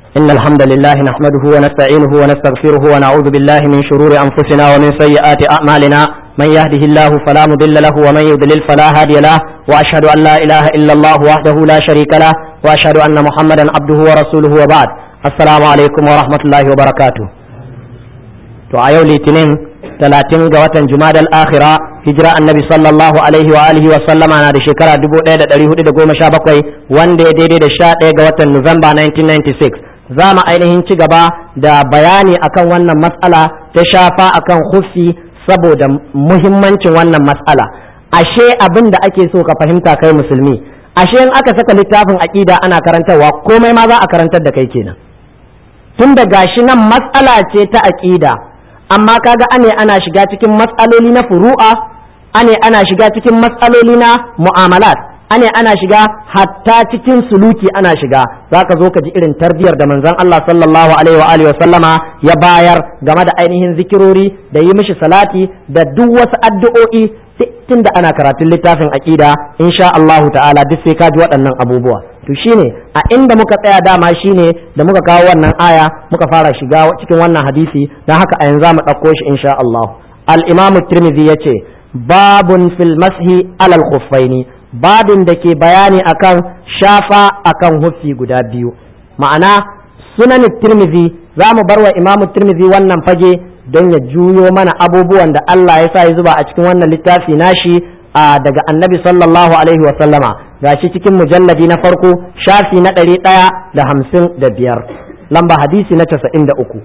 إن الحمد لله نحمده ونستعينه ونستغفره ونعوذ بالله من شرور أنفسنا ومن سيئات أعمالنا من يهده الله فلا مضل له ومن يضلل فلا هادي له وأشهد أن لا إله إلا الله وحده لا شريك له وأشهد أن محمدا عبده ورسوله وبعد السلام عليكم ورحمة الله وبركاته to a yau litinin talatin ga watan jumadal akhira hijira annabi sallallahu alaihi wa alihi wa sallama na da shekara 1417 wanda ya daidai da 11 ga watan nuwamba 1996 za mu ainihin ci gaba da bayani akan wannan matsala ta shafa akan hufi saboda muhimmancin wannan matsala ashe abin da ake so ka fahimta kai musulmi ashe in aka saka littafin aqida ana karantarwa komai ma za a karantar da kai kenan tun da gashi nan matsala ce ta aqida amma kaga ane ana shiga cikin matsaloli na furu'a ane ana shiga cikin matsaloli na mu'amalat ane ana shiga hatta cikin suluki ana shiga zaka zo ka ji irin tarbiyar da manzon Allah sallallahu alaihi wa alihi sallama ya bayar game da ainihin zikirori da yi mishi salati da duk wasu addu'o'i tun da ana karatun littafin aqida insha Allah ta'ala duk sai ka ji waɗannan abubuwa to shine a inda muka tsaya dama shine da muka kawo wannan aya muka fara shiga cikin wannan hadisi don haka a yanzu mu ɗauko shi insha Allah al-Imam Tirmidhi yace babun fil mashi alal khuffaini babin da ke bayani akan shafa akan huffi guda biyu ma'ana sunan Tirmidhi za mu bar wa Imam Tirmidhi wannan fage don ya juyo mana abubuwan da Allah ya sa ya zuba a cikin wannan littafi nashi daga annabi sallallahu alaihi wa sallama gashi cikin mujalladi na farko shafi na ɗari ɗaya da hamsin da biyar lamba hadisi na casa'in da uku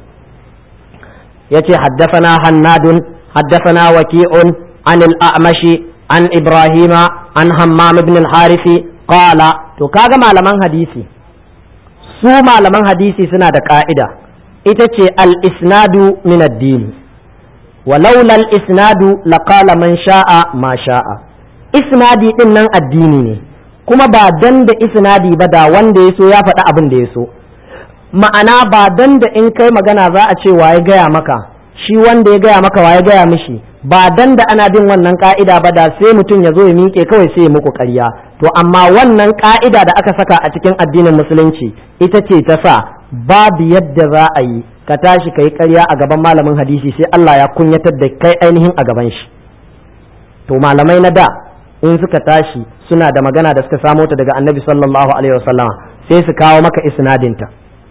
ya ce haddafana hannadun haddafana waki'un an al'amashi an ibrahima an hammam ibn al-harisi qala to kaga malaman hadisi su malaman hadisi suna da ka'ida ita ce al-isnadu min ad-din ولولا الإسناد لقال من شاء ما شاء isnadi din nan addini ne kuma ba dan da isnadi ba da wanda ya so ya faɗi abin da ya so ma'ana ba dan da in kai magana za a ce waye gaya maka shi wanda ya gaya maka waye gaya mishi ba dan da ana bin wannan ka'ida ba da sai mutum ya zo ya miƙe kawai sai ya muku ƙarya to amma wannan ka'ida da aka saka a cikin addinin musulunci ita ce ta sa babu yadda za a yi ka tashi ka yi ƙarya a gaban malamin hadisi sai Allah ya kunyatar da kai ainihin a gaban shi to malamai na da in suka tashi suna da magana da suka samo ta daga annabi sallallahu alaihi wasallama sai su kawo maka isnadinta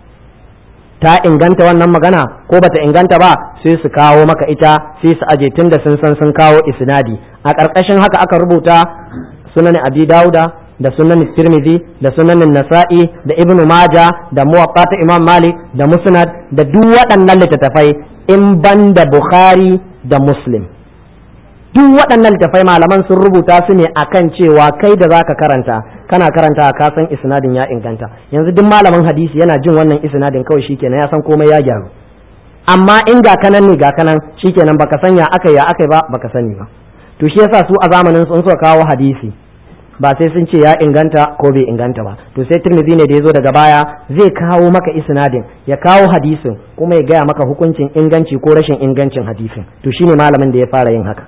ta inganta wannan magana ko bata inganta ba sai su kawo maka ita sai su aje tun da sun san sun kawo isnadi a ƙarƙashin haka aka rubuta sunan abi dauda da sunan tirmidhi da sunan nasa'i da ibnu maja da muwaqqat imam malik da musnad da duk waɗannan littattafai in ban da bukhari da muslim duk waɗannan littattafai malaman sun rubuta su ne akan cewa kai da zaka karanta kana karanta ka san isnadin ya inganta yanzu duk malamin hadisi yana jin wannan isnadin kawai shikenan ya san komai ya gyaru amma in ga kanan ne ga kanan shikenan baka sanya akai ya akai ba baka sani ba to shi yasa su a zamanin sun suka kawo hadisi ba sai sun ce ya inganta ko bai inganta ba to sai tirmidhi ne da ya zo daga baya zai kawo maka isnadin ya kawo hadisin kuma ya gaya maka hukuncin inganci ko rashin ingancin hadisin to shine malamin da ya fara yin haka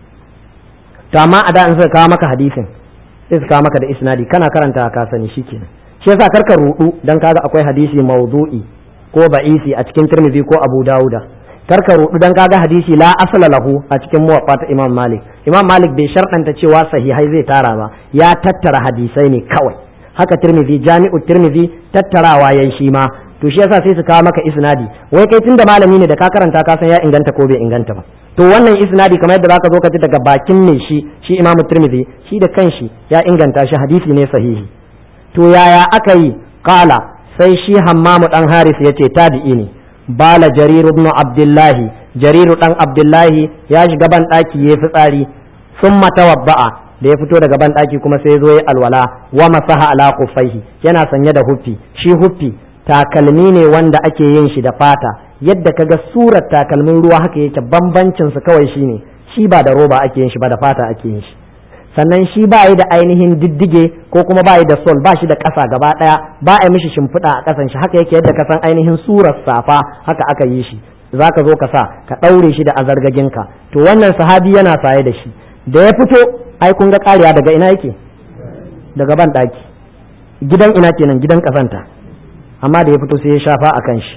to amma a da in suka kawo maka hadisin sai su kawo maka da isnadi kana karanta ka sani shikenan shi yasa karka rudu dan kaga akwai hadisi mawdu'i ko ba'isi a cikin tirmidhi ko abu dauda karka rudu dan kaga hadisi la asala lahu a cikin muwaffa ta imam malik imam malik bai sharɗanta cewa sahihai zai tara ba ya tattara hadisai ne kawai haka tirmidhi jami'u tirmidhi tattarawa yayi shi ma to shi yasa sai su kawo maka isnadi wai kai tunda malami ne da ka karanta ka san ya inganta ko bai inganta ba to wannan isnadi kamar yadda zaka zo ka ji daga bakin ne shi shi imamu tirmidhi shi da kanshi ya inganta shi hadisi ne sahihi to yaya aka yi qala sai shi hammamu dan haris yace tabi'i ne bala jarir ibn abdullahi jariru dan abdullahi ya shiga ban daki yayi fitsari summa tawabba'a da ya fito daga ban daki kuma sai zo ya alwala wa masaha ala kuffaihi yana sanye da huffi shi huffi takalmi ne wanda ake yin shi da fata yadda kaga surar takalmin ruwa haka yake bambancin su kawai shine shi ba da roba ake yin shi ba da fata ake yin shi sannan shi ba yi da ainihin diddige ko kuma ba yi da sol ba shi da ƙasa gaba ɗaya ba a mishi shimfiɗa a ƙasan shi haka yake yadda ka san ainihin surar safa haka aka yi shi za ka zo ka sa ka ɗaure shi da azargaginka to wannan sahabi yana saye da shi da ya fito ai kun ga ƙariya daga ina yake daga ban ɗaki gidan ina kenan gidan ƙasanta amma da ya fito sai ya shafa akan shi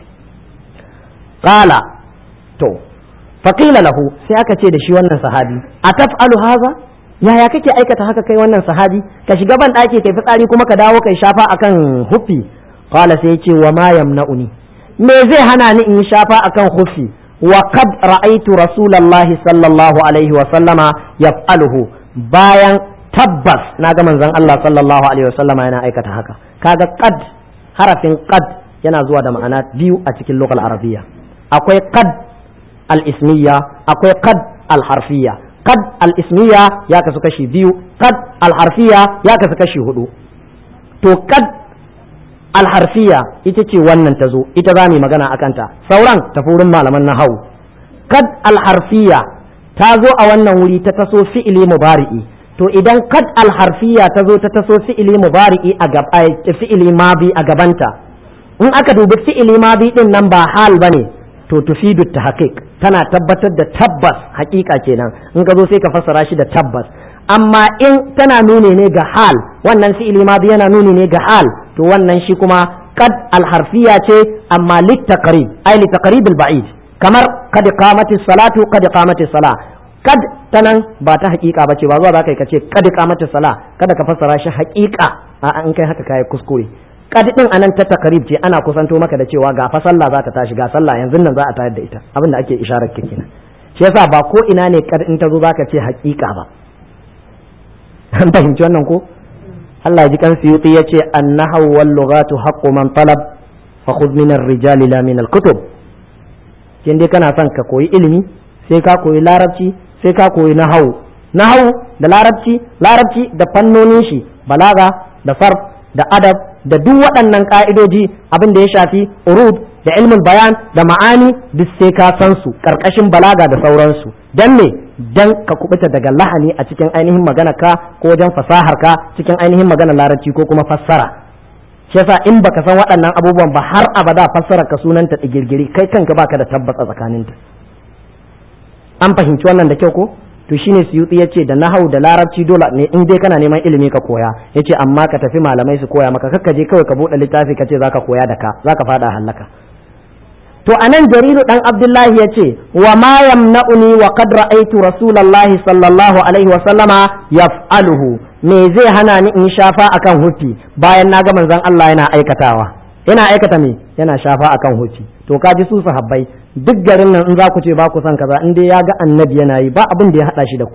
qala to faqila lahu sai aka ce da shi wannan sahabi ataf'alu haza yaya kake aikata haka kai wannan sahabi ka shiga ban ɗaki kai fitsari kuma ka dawo kai shafa akan huffi qala sai yace wa ma yamna'uni me zai hana ni in yi shafa akan huffi wa qad ra'aytu rasulullahi sallallahu alaihi wa sallama yaf'aluhu bayan tabbas na ga manzon Allah sallallahu alaihi wa sallama yana aikata haka kaga qad harafin qad yana zuwa da ma'ana biyu a cikin lokal arabiyya akwai qad al-ismiyya akwai qad al-harfiyya qad al-ismiyya ya kasu kashi biyu qad al-harfiyya ya kasu kashi hudu to qad al-harfiyya ita ce wannan ta zo ita za mu magana akan ta sauran ta wurin malaman nahawu qad al-harfiyya ta zo a wannan wuri ta taso fi'ili mubari'i to idan qad al-harfiyya ta zo ta taso fi'ili mubari'i a gaba fi'ili madi a gabanta in aka dubi fi'ili madi din nan ba hal bane to tufidu tahqiq tana tabbatar da tabbas hakika kenan in ka zo sai ka fassara shi da tabbas amma in tana nuni ne ga hal wannan fi'ili ma yana nuni ne ga hal to wannan shi kuma qad alharfiya ce amma litaqrib ay litaqrib alba'id kamar kad qamati salatu kad qamati sala kad tanan ba ta hakika bace ba zuwa zaka kace kad qamati sala kada ka fassara shi hakika a in kai haka kai kuskure kadi din anan ta takarib ce ana kusanto maka da cewa ga fa sallah za ta tashi ga sallah yanzu nan za a tayar da ita abin da ake isharar ke kenan shi yasa ba ko ina ne kad in ta zo zaka ce haƙiƙa ba an fahimci wannan ko Allah ya ji kan suyuti ya ce annahu wal lughatu haqqu man talab fa khudh min ar-rijali la min al-kutub kin dai kana son ka koyi ilimi sai ka koyi larabci sai ka koyi nahawu nahawu da larabci larabci da fannonin shi balaga da farf da adab da duk waɗannan ƙa'idoji abin da ya shafi urud da ilmin bayan da ma'ani duk sai ka san su ƙarƙashin balaga da sauransu dan me dan ka kubuta daga lahani a cikin ainihin magana ka ko wajen fasahar ka cikin ainihin magana larabci ko kuma fassara shi yasa in baka san waɗannan abubuwan ba har abada fassara ka sunanta digirgiri kai kanka baka da tabbata tsakaninta an fahimci wannan da kyau ko to shine suyuti ya ce da nahau da larabci dole ne in dai kana neman ilimi ka koya ya ce amma ka tafi malamai su koya maka kakka je kawai ka buɗe littafi ka ce za ka koya da ka za ka faɗa hallaka to anan jariru dan abdullahi ya ce wa ma yamna'uni wa qad ra'aytu rasulullahi sallallahu alaihi wa sallama yaf'aluhu me zai hana ni in shafa akan hufi bayan na ga manzon Allah yana aikatawa yana aikata me yana shafa akan hufi to ka ji su sahabbai duk garin nan in za ku ce ba ku son kaza in dai ya ga annabi yana yi ba abin da ya hada shi da ku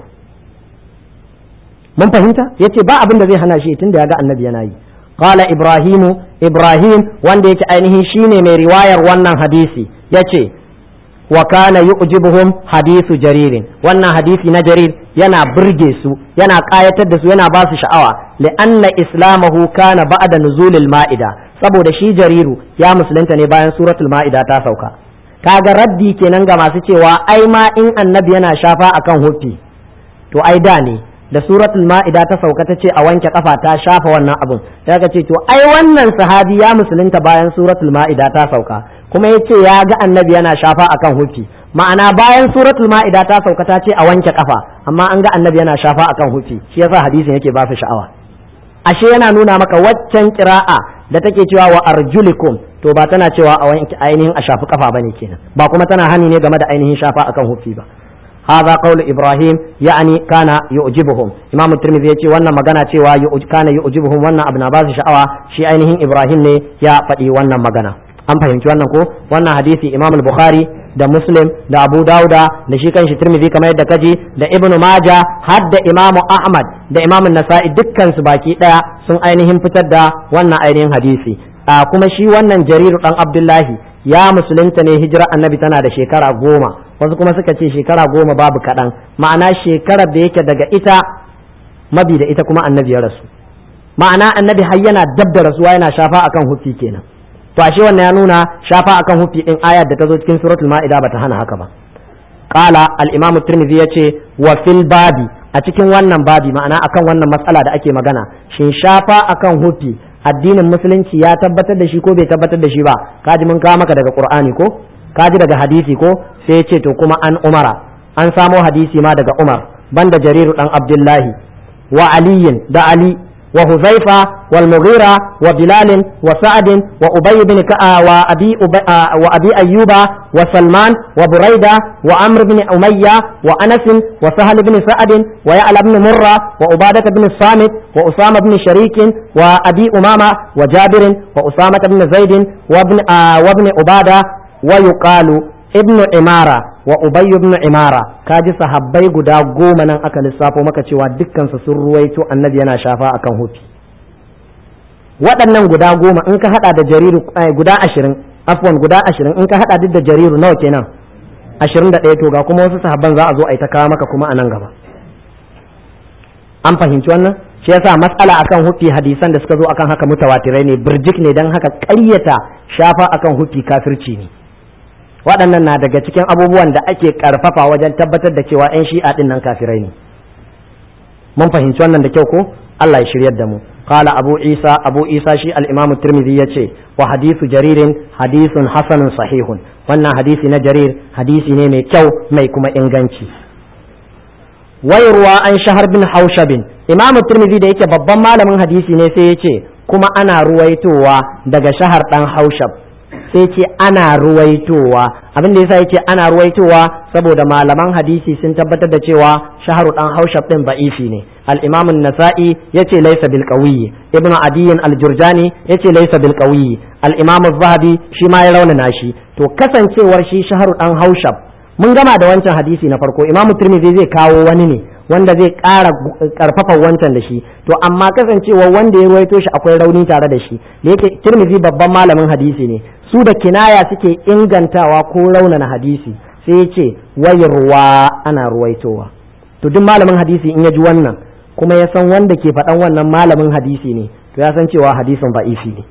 mun fahimta yace ba abin da zai hana shi tunda ya ga annabi yana yi qala ibrahimu ibrahim wanda yake ainihin shine mai riwayar wannan hadisi yace wa kana yu'jibuhum hadisu jaririn wannan hadisi na jarir yana burge su yana kayatar da su yana ba su sha'awa li'anna islamahu kana ba'da nuzulil ma'ida saboda shi jariru ya musulunta ne bayan suratul ma'ida ta sauka kaga raddi kenan ga masu cewa ai ma in annabi yana shafa akan hufi to ai da ne da suratul ma'ida ta sauka ta ce a wanke kafa ta shafa wannan abun ta ka ce to ai wannan sahabi ya musulunta bayan suratul ma'ida ta sauka kuma ya ce ya ga annabi yana shafa akan hufi ma'ana bayan suratul ma'ida ta sauka ta ce a wanke kafa amma an ga annabi yana shafa akan hufi shi yasa hadisin yake ba su sha'awa ashe yana nuna maka waccan kira'a da take cewa wa arjulikum to ba tana cewa a wanke ainihin a shafi kafa bane kenan ba kuma tana hani ne game da ainihin shafa akan hufi ba هذا قول إبراهيم يعني كان يعجبهم إمام الترمذي يقول وانا مغانا cewa كان يعجبهم وانا ابن عباس شعوى شي ainihin إبراهيم ne ya faɗi wannan magana an fahimci wannan ko wannan hadisi Imam al-Bukhari da Muslim da Abu Dauda da shi kanshi Tirmidhi kamar yadda kaji da Ibn Majah har da Imam Ahmad da Imam Nasa'i dukkan su baki daya sun ainihin fitar da wannan ainihin hadisi a kuma shi wannan Jarir dan Abdullahi ya musulunta ne hijira annabi tana da shekara goma wasu kuma suka ce shekara goma babu kaɗan ma'ana shekarar da yake daga ita mabi da ita kuma annabi ya rasu ma'ana annabi har yana dab da rasuwa yana shafa akan hufi kenan to ashe wannan ya nuna shafa akan hufi din ayar da ta zo cikin suratul ma'ida bata hana haka ba qala al-imam at-tirmidhi yace wa fil babi a cikin wannan babi ma'ana akan wannan matsala da ake magana shin shafa akan hufi addinin musulunci ya tabbatar da shi ko bai tabbatar da shi ba kaji mun kawo maka daga qur'ani ko kaji daga hadisi ko sai ya ce to kuma an umara an samo hadisi ma daga umar banda jariru dan abdullahi wa aliyin da ali وهزيفة والمغيرة وبلال وسعد وأبي بن وأبي, وأبي أيوب وسلمان وبريدة وعمر بن أمية وأنس وسهل بن سعد ويعلى بن مرة وعبادة بن الصامت وأسامة بن شريك وأبي أمامة وجابر وأسامة بن زيد وابن, وابن عبادة ويقال ابن عمارة وأبي بن عمارة كاجي صحابي غدا غوما نان aka lissafo maka cewa dukkan su sun ruwaito annabi yana shafa akan hufi waɗannan guda goma in ka hada da jariru guda ashirin afwan guda ashirin in ka hada duk da jariru nawa kenan ashirin da ɗaya to ga kuma wasu sahabban za a zo a yi ta kawo maka kuma a nan gaba an fahimci wannan shi yasa matsala akan hufi hadisan da suka zo akan haka mutawatirai ne birjik ne don haka ƙaryata shafa akan hufi kafirci ne waɗannan na daga cikin abubuwan da ake ƙarfafa wajen tabbatar da cewa 'yan shi'a ɗin nan kafirai ne mun fahimci wannan da kyau ko Allah ya shiryar da mu قال أبو عيسى أبو عيسى شي الإمام الترمذي يتشي وحديث جرير حديث حسن صحيح وانا حديث جرير حديث نيمي كو ميكما إنغانشي ويروى عن شهر بن حوشب إمام الترمذي da yake babban malamin hadisi ne sai ya ce kuma ana ruwaitowa daga shahar dan haushab sai ce ana ruwaitowa abin da yasa yake ana ruwaitowa saboda malaman hadisi sun tabbatar da cewa shaharu dan haushab din ba'ifi ne al-imam an-nasa'i yace laysa bil qawi ibnu adiyin al-jurjani yace laysa bil qawi al-imam az-zahabi shi ma ya raunana shi to kasancewar shi shaharu dan haushab mun gama da wancan hadisi na farko imam tirmidhi zai kawo wani ne wanda zai ƙara ƙarfafa wancan da shi to amma kasancewa wanda ya ruwaito shi akwai rauni tare da shi da yake tirmidhi babban malamin hadisi ne su da kinaya suke ingantawa ko raunana hadisi sai ya ce wayarwa ana ruwaitowa to duk malamin hadisi in ya ji wannan kuma ya san wanda ke faɗan wannan malamin hadisi ne to ya san cewa hadisin ba'ifi ne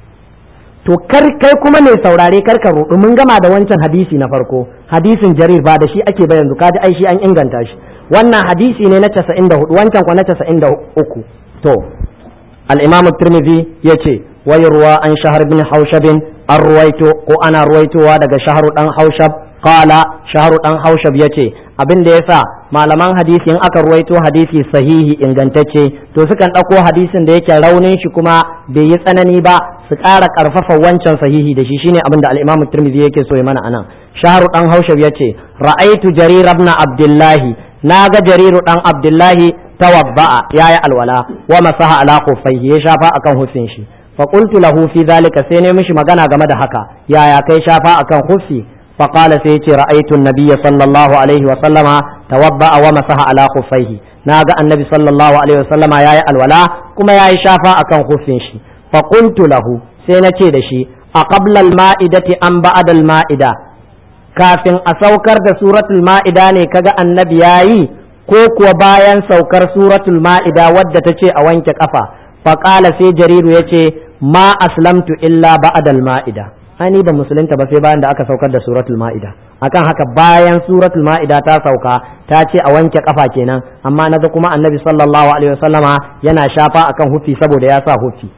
to kar kai kuma mai saurare kar ka rudu mun gama da wancan hadisi na farko hadisin jarir ba da shi ake ba yanzu kaji ai shi an inganta shi wannan hadisi ne na 94 wancan kwa na 93 to al-imam at-tirmidhi yace wayarwa an shahar bin haushabin an ruwaito ko ana ruwaitowa daga shaharu dan haushab qala shaharu dan haushab yace abin da yasa malaman hadisi in aka ruwaito hadisi sahihi ingantacce to sukan ɗauko hadisin da yake raunin shi kuma bai yi tsanani ba su ƙara ƙarfafa wancan sahihi da shi shine abin da al-Imam Tirmidhi yake so ya mana anan shaharu dan haushab yace ra'aitu jarir ibn abdullahi naga jariru dan abdullahi tawabba'a yayi alwala wa masaha ala khuffaihi ya shafa akan hufin shi فقلت له في ذلك سيني مش مغانا game da haka yaya kai shafa akan khuffi فقال سيتي رأيت النبي صلى الله عليه وسلم توضأ ومسح على خفيه ناغا النبي صلى الله عليه وسلم يا الولاء كما يا شافا أكن خفين شي فقلت له سينتي دشي أقبل المائدة أم بعد المائدة kafin a saukar da suratul ma'ida ne kaga annabi yayi ko kuwa bayan saukar suratul ma'ida wadda ta ce a wanke kafa faƙala sai jariru ya ce ma aslamtu illa ba'dal ma'ida ani ba musulunta ba sai bayan da aka saukar da suratul ma'ida akan haka bayan suratul ma'ida ta sauka ta ce a wanke kafa kenan amma naga kuma annabi sallallahu alaihi wasallama yana shafa akan hufi saboda ya sa hufi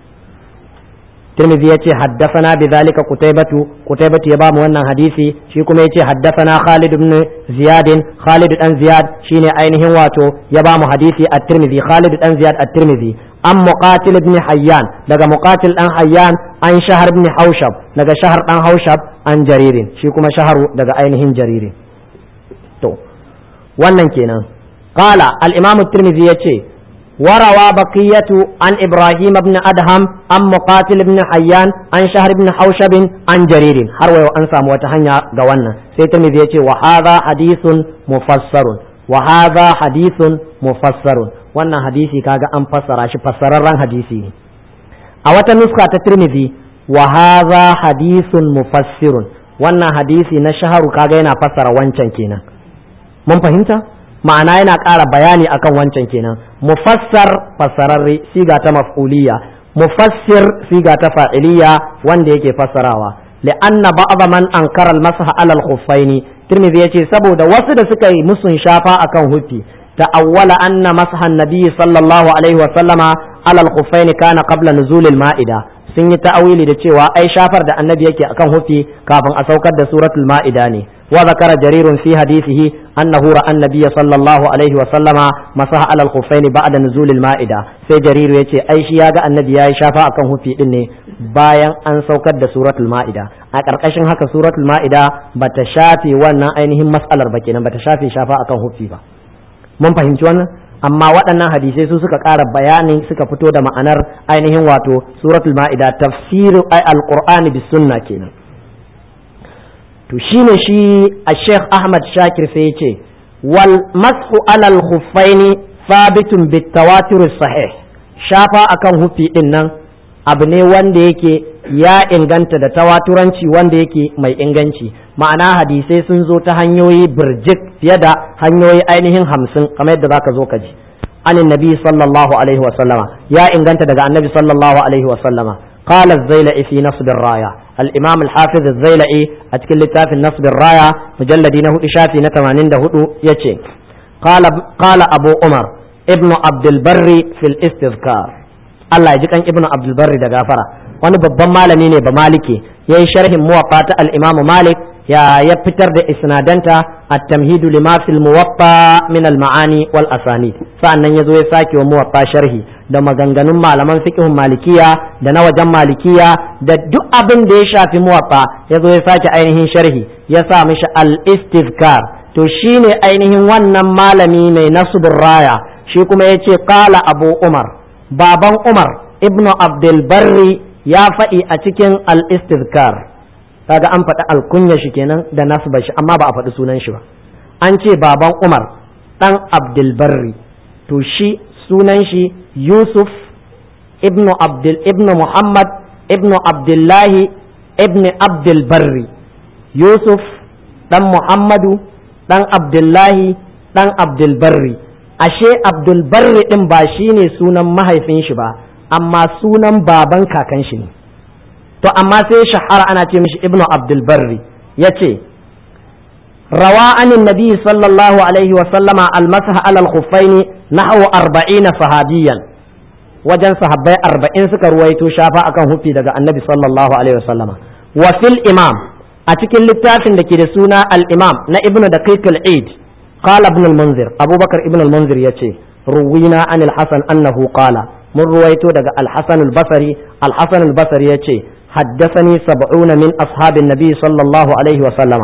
Tirmidhi yace haddathana bidhalika Qutaybatu Qutaybatu ya bamu wannan hadisi shi kuma yace haddathana Khalid ibn Ziyad Khalid dan Ziyad shine ainihin wato ya bamu hadisi at-Tirmidhi Khalid dan Ziyad at-Tirmidhi an Muqatil ibn Hayyan daga Muqatil dan Hayyan an Shahar ibn Haushab daga Shahar dan Haushab an Jaririn shi kuma Shaharu daga ainihin Jaririn to wannan kenan qala al-Imam at-Tirmidhi yace وروى بقية عن إبراهيم بن أدهم عن مقاتل بن حيان عن شهر بن حوشب عن جرير هروي وأنسى وتهنيا قوانا سيتمي يتي وهذا حديث مفسر وهذا حديث مفسر وانا حديثي كاغا أن فسر شي فسر ران حديثي أوتا نسخة ترمذي وهذا حديث مفسر وانا حديثي نشهر كاغا ينا فسر وانشان كينا من فهمت؟ ma'ana yana ƙara bayani akan wancan kenan mufassar fassararre siga ta maf'uliyya mufassir siga ta fa'iliya wanda yake fassarawa li'anna ba'dha man ankara al-masah 'ala al-khuffaini tirmidhi yace saboda wasu da suka yi musun shafa akan hufi ta'awwala anna masah an-nabi sallallahu alaihi wa sallama 'ala al-khuffaini kana qabla nuzul al-ma'ida sun yi ta'awili da cewa ai shafar da annabi yake akan hufi kafin a saukar da suratul ma'ida ne وذكر جرير في حديثه أنه رأى النبي صلى الله عليه وسلم مسح على الخفين بعد نزول المائدة sai jariru ya ce ai shi ya ga annabi ya yi shafa akan hufi din ne bayan an saukar da suratul ma'ida a ƙarƙashin haka suratul ma'ida bata shafe wannan ainihin mas'alar ba kenan bata shafe shafa akan hufi ba mun fahimci wannan amma waɗannan hadisai su suka ƙara bayani suka fito da ma'anar ainihin wato suratul ma'ida tafsiru ay alqur'ani bis sunna kenan to shine shi a sheikh ahmad shakir sai yace wal mashu alal khuffaini sabitun bit tawatur sahih shafa akan hufi din nan abu ne wanda yake ya inganta da tawaturanci wanda yake mai inganci ma'ana hadisai sun zo ta hanyoyi birjik fiye da hanyoyi ainihin hamsin kamar yadda zaka zo ka ji anin nabi sallallahu alaihi wasallama ya inganta daga annabi sallallahu alaihi wasallama قال الزيلعي في نصب الراية الإمام الحافظ الزيلعي أتكلم لتاف نصب الراية مجلد نهو إشافي نتمانين دهو يتشي قال قال أبو عمر ابن عبد البر في الاستذكار الله يجيك ابن عبد البر ده غافرة wani babban malami ne ba maliki ya yi sharhin muwaffa ta al-imamu malik ya ya fitar da isnadanta at-tamhidu lima fil muwaffa min al-ma'ani wal asanid sa'annan yazo ya sake wa muwaffa sharhi da maganganun malaman fiqhun malikiya da na wajen malikiya da duk abin da ya shafi muwaffa yazo ya sake ainihin sharhi ya sa mishi al-istizkar to shine ainihin wannan malami mai nasbur raya shi kuma yace qala abu umar baban umar ibnu abdul barri ya faɗi a cikin al-istizkar kaga an faɗi alkunya shi kenan da nasba shi amma ba a faɗi sunan shi ba an ce baban umar ɗan abdulbarri to shi sunan shi yusuf ibnu abdul ibnu muhammad ibnu abdullahi ibnu abdulbarri yusuf ɗan muhammadu ɗan abdullahi ɗan abdulbarri ashe abdulbarri ɗin ba shi ne sunan mahaifin shi ba amma sunan baban kakan shi ne to amma sai shahara ana ce mishi ibnu abdul barri ya ce rawa anin nabi sallallahu alaihi wa sallama almasah alal khuffaini nahwu arba'ina sahabiyan wajen sahabbai arba'in suka ruwaito shafa akan hufi daga annabi sallallahu alaihi wa sallama wa fil imam a cikin littafin da ke da suna al imam na ibnu daqiq al eid qala ibn al munzir abubakar ibn al munzir yace ruwina anil hasan annahu qala mun ruwaito daga al hasan al basri al hasan al basri yace حدثني سبعون من أصحاب النبي صلى الله عليه وسلم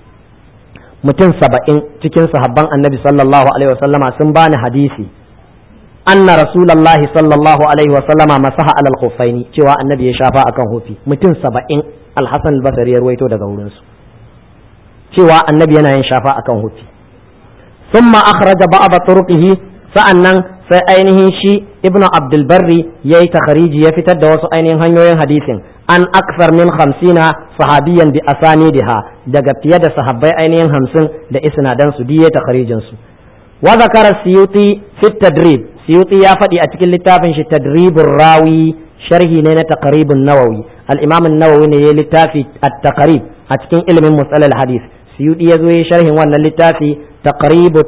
mutum saba'in cikin sahabban annabi sallallahu alaihi wasallama sun bani hadisi anna rasulallahi sallallahu alaihi wasallama masaha alal khuffaini cewa annabi ya shafa akan hufi mutum saba'in alhassan albasari ya ruwaito daga wurinsu cewa annabi yana yin shafa akan hufi thumma akhraja ba'd turuqihi sa'annan sai ainihin shi ibnu abdul barri yayi takhariji ya fitar da wasu ainihin hanyoyin hadisin an aksar min hamsina sahabiyan bi asanidiha daga fiye da sahabbai ainihin hamsin da isnadan su diye takharijin su wa zakara siyuti fi tadrib siyuti ya faɗi a cikin littafin shi tadribur rawi sharhi ne na taqribun nawawi al-imam an-nawawi ne ya littafi at-taqrib a cikin ilimin musalal hadith siyuti ya zo ya sharhin wannan littafi taqribut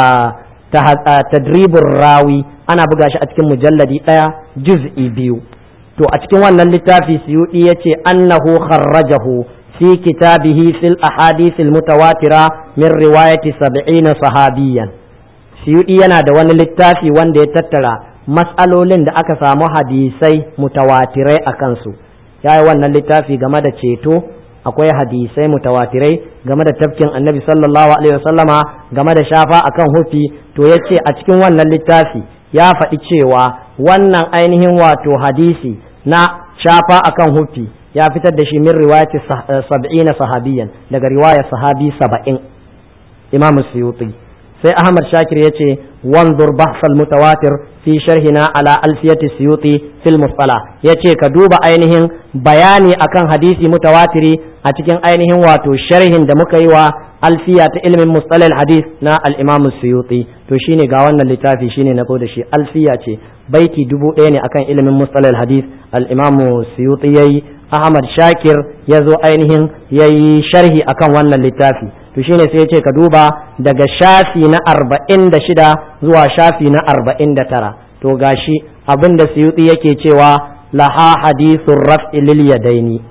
tadribur rawi ana buga shi a cikin mujalladi ɗaya juz'i biyu to a cikin wannan littafi suyudi ya ce annahu kharrajahu fi kitabihi fil ahadith al mutawatira min riwayati sab'ina sahabiyan suyudi yana da wani littafi wanda ya tattara mas'alolin da aka samu hadisai mutawatirai a kansu ya yi wannan littafi game da ceto akwai hadisai mutawatirai game da tafkin annabi sallallahu alaihi wasallama game da shafa akan hufi to ya ce a cikin wannan littafi ya faɗi cewa wannan ainihin wato hadisi na shafa akan hufi ya fitar da shi min riwayati sab'ina sahabiyan daga riwaya sahabi saba'in imam suyuti sai ahmad shakir ya ce wanzur bahsal mutawatir fi sharhina ala alfiyati suyuti fil musala ya ce ka duba ainihin bayani akan hadisi mutawatiri a cikin ainihin wato sharhin da muka yi wa alfiya ta ilimin mustalal hadis na al-imam suyuti to shine ga wannan littafi shine na da shi alfiya ce baiti dubu ɗaya ne akan ilimin mustalal hadis al-imam suyuti yayi ahmad shakir ya zo ainihin yayi sharhi akan wannan littafi to shine sai ya ce ka duba daga shafi na arba'in da shida zuwa shafi na arba'in da tara to gashi abin da suyuti yake cewa laha hadithun raf'i lil yadaini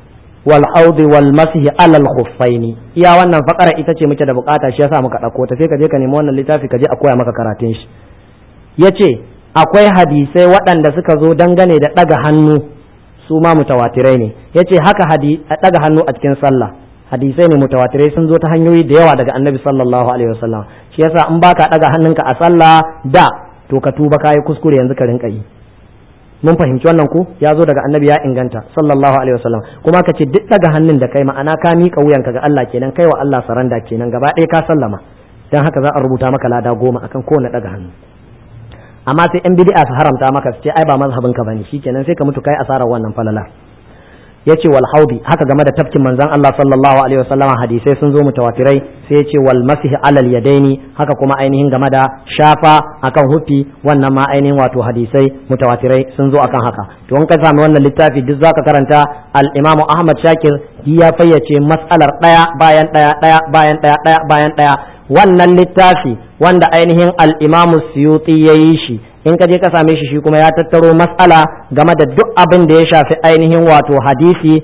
wal haudi wal masihi alal khuffaini iya wannan fakara ita ce muke da bukata shi yasa muka dauko ta sai ka je ka nemi wannan littafi ka je a koya maka karatun shi yace akwai hadisai waɗanda suka zo dangane da ɗaga hannu su ma mutawatirai ne yace haka hadi ɗaga hannu a cikin sallah hadisai ne mutawatirai sun zo ta hanyoyi da yawa daga annabi sallallahu alaihi wasallam shi yasa in baka ɗaga hannunka a sallah da to ka tuba kayi kuskure yanzu ka rinka yi mun fahimci wannan ko ya zo daga annabi ya inganta sallallahu alaihi wasallam kuma ka ce duk ɗaga hannun da kai ma'ana ka miƙa wuyanka ga Allah kenan kai wa Allah saranda kenan gaba ɗaya ka sallama dan haka za a rubuta maka lada goma akan kowane ɗaga hannu amma sai yan bid'a su haramta maka su ce ai ba mazhabin ka bane shikenan sai ka mutu kai asarar wannan falala yace wal haudi haka game da tafkin manzon Allah sallallahu alaihi wasallam hadisai sun zo mutawatirai sai yace wal masih alal yadaini haka kuma ainihin game da shafa akan hufi wannan ma ainihin wato hadisai mutawatirai sun zo akan haka to in ka sami wannan littafi duk zaka karanta al imamu ahmad shakir ya fayyace mas'alar daya bayan daya daya bayan daya daya bayan daya wannan littafi wanda ainihin al-imamu suyuti ya yi shi in ka je ka same shi shi kuma ya tattaro matsala game da duk abin da ya shafi ainihin wato hadisi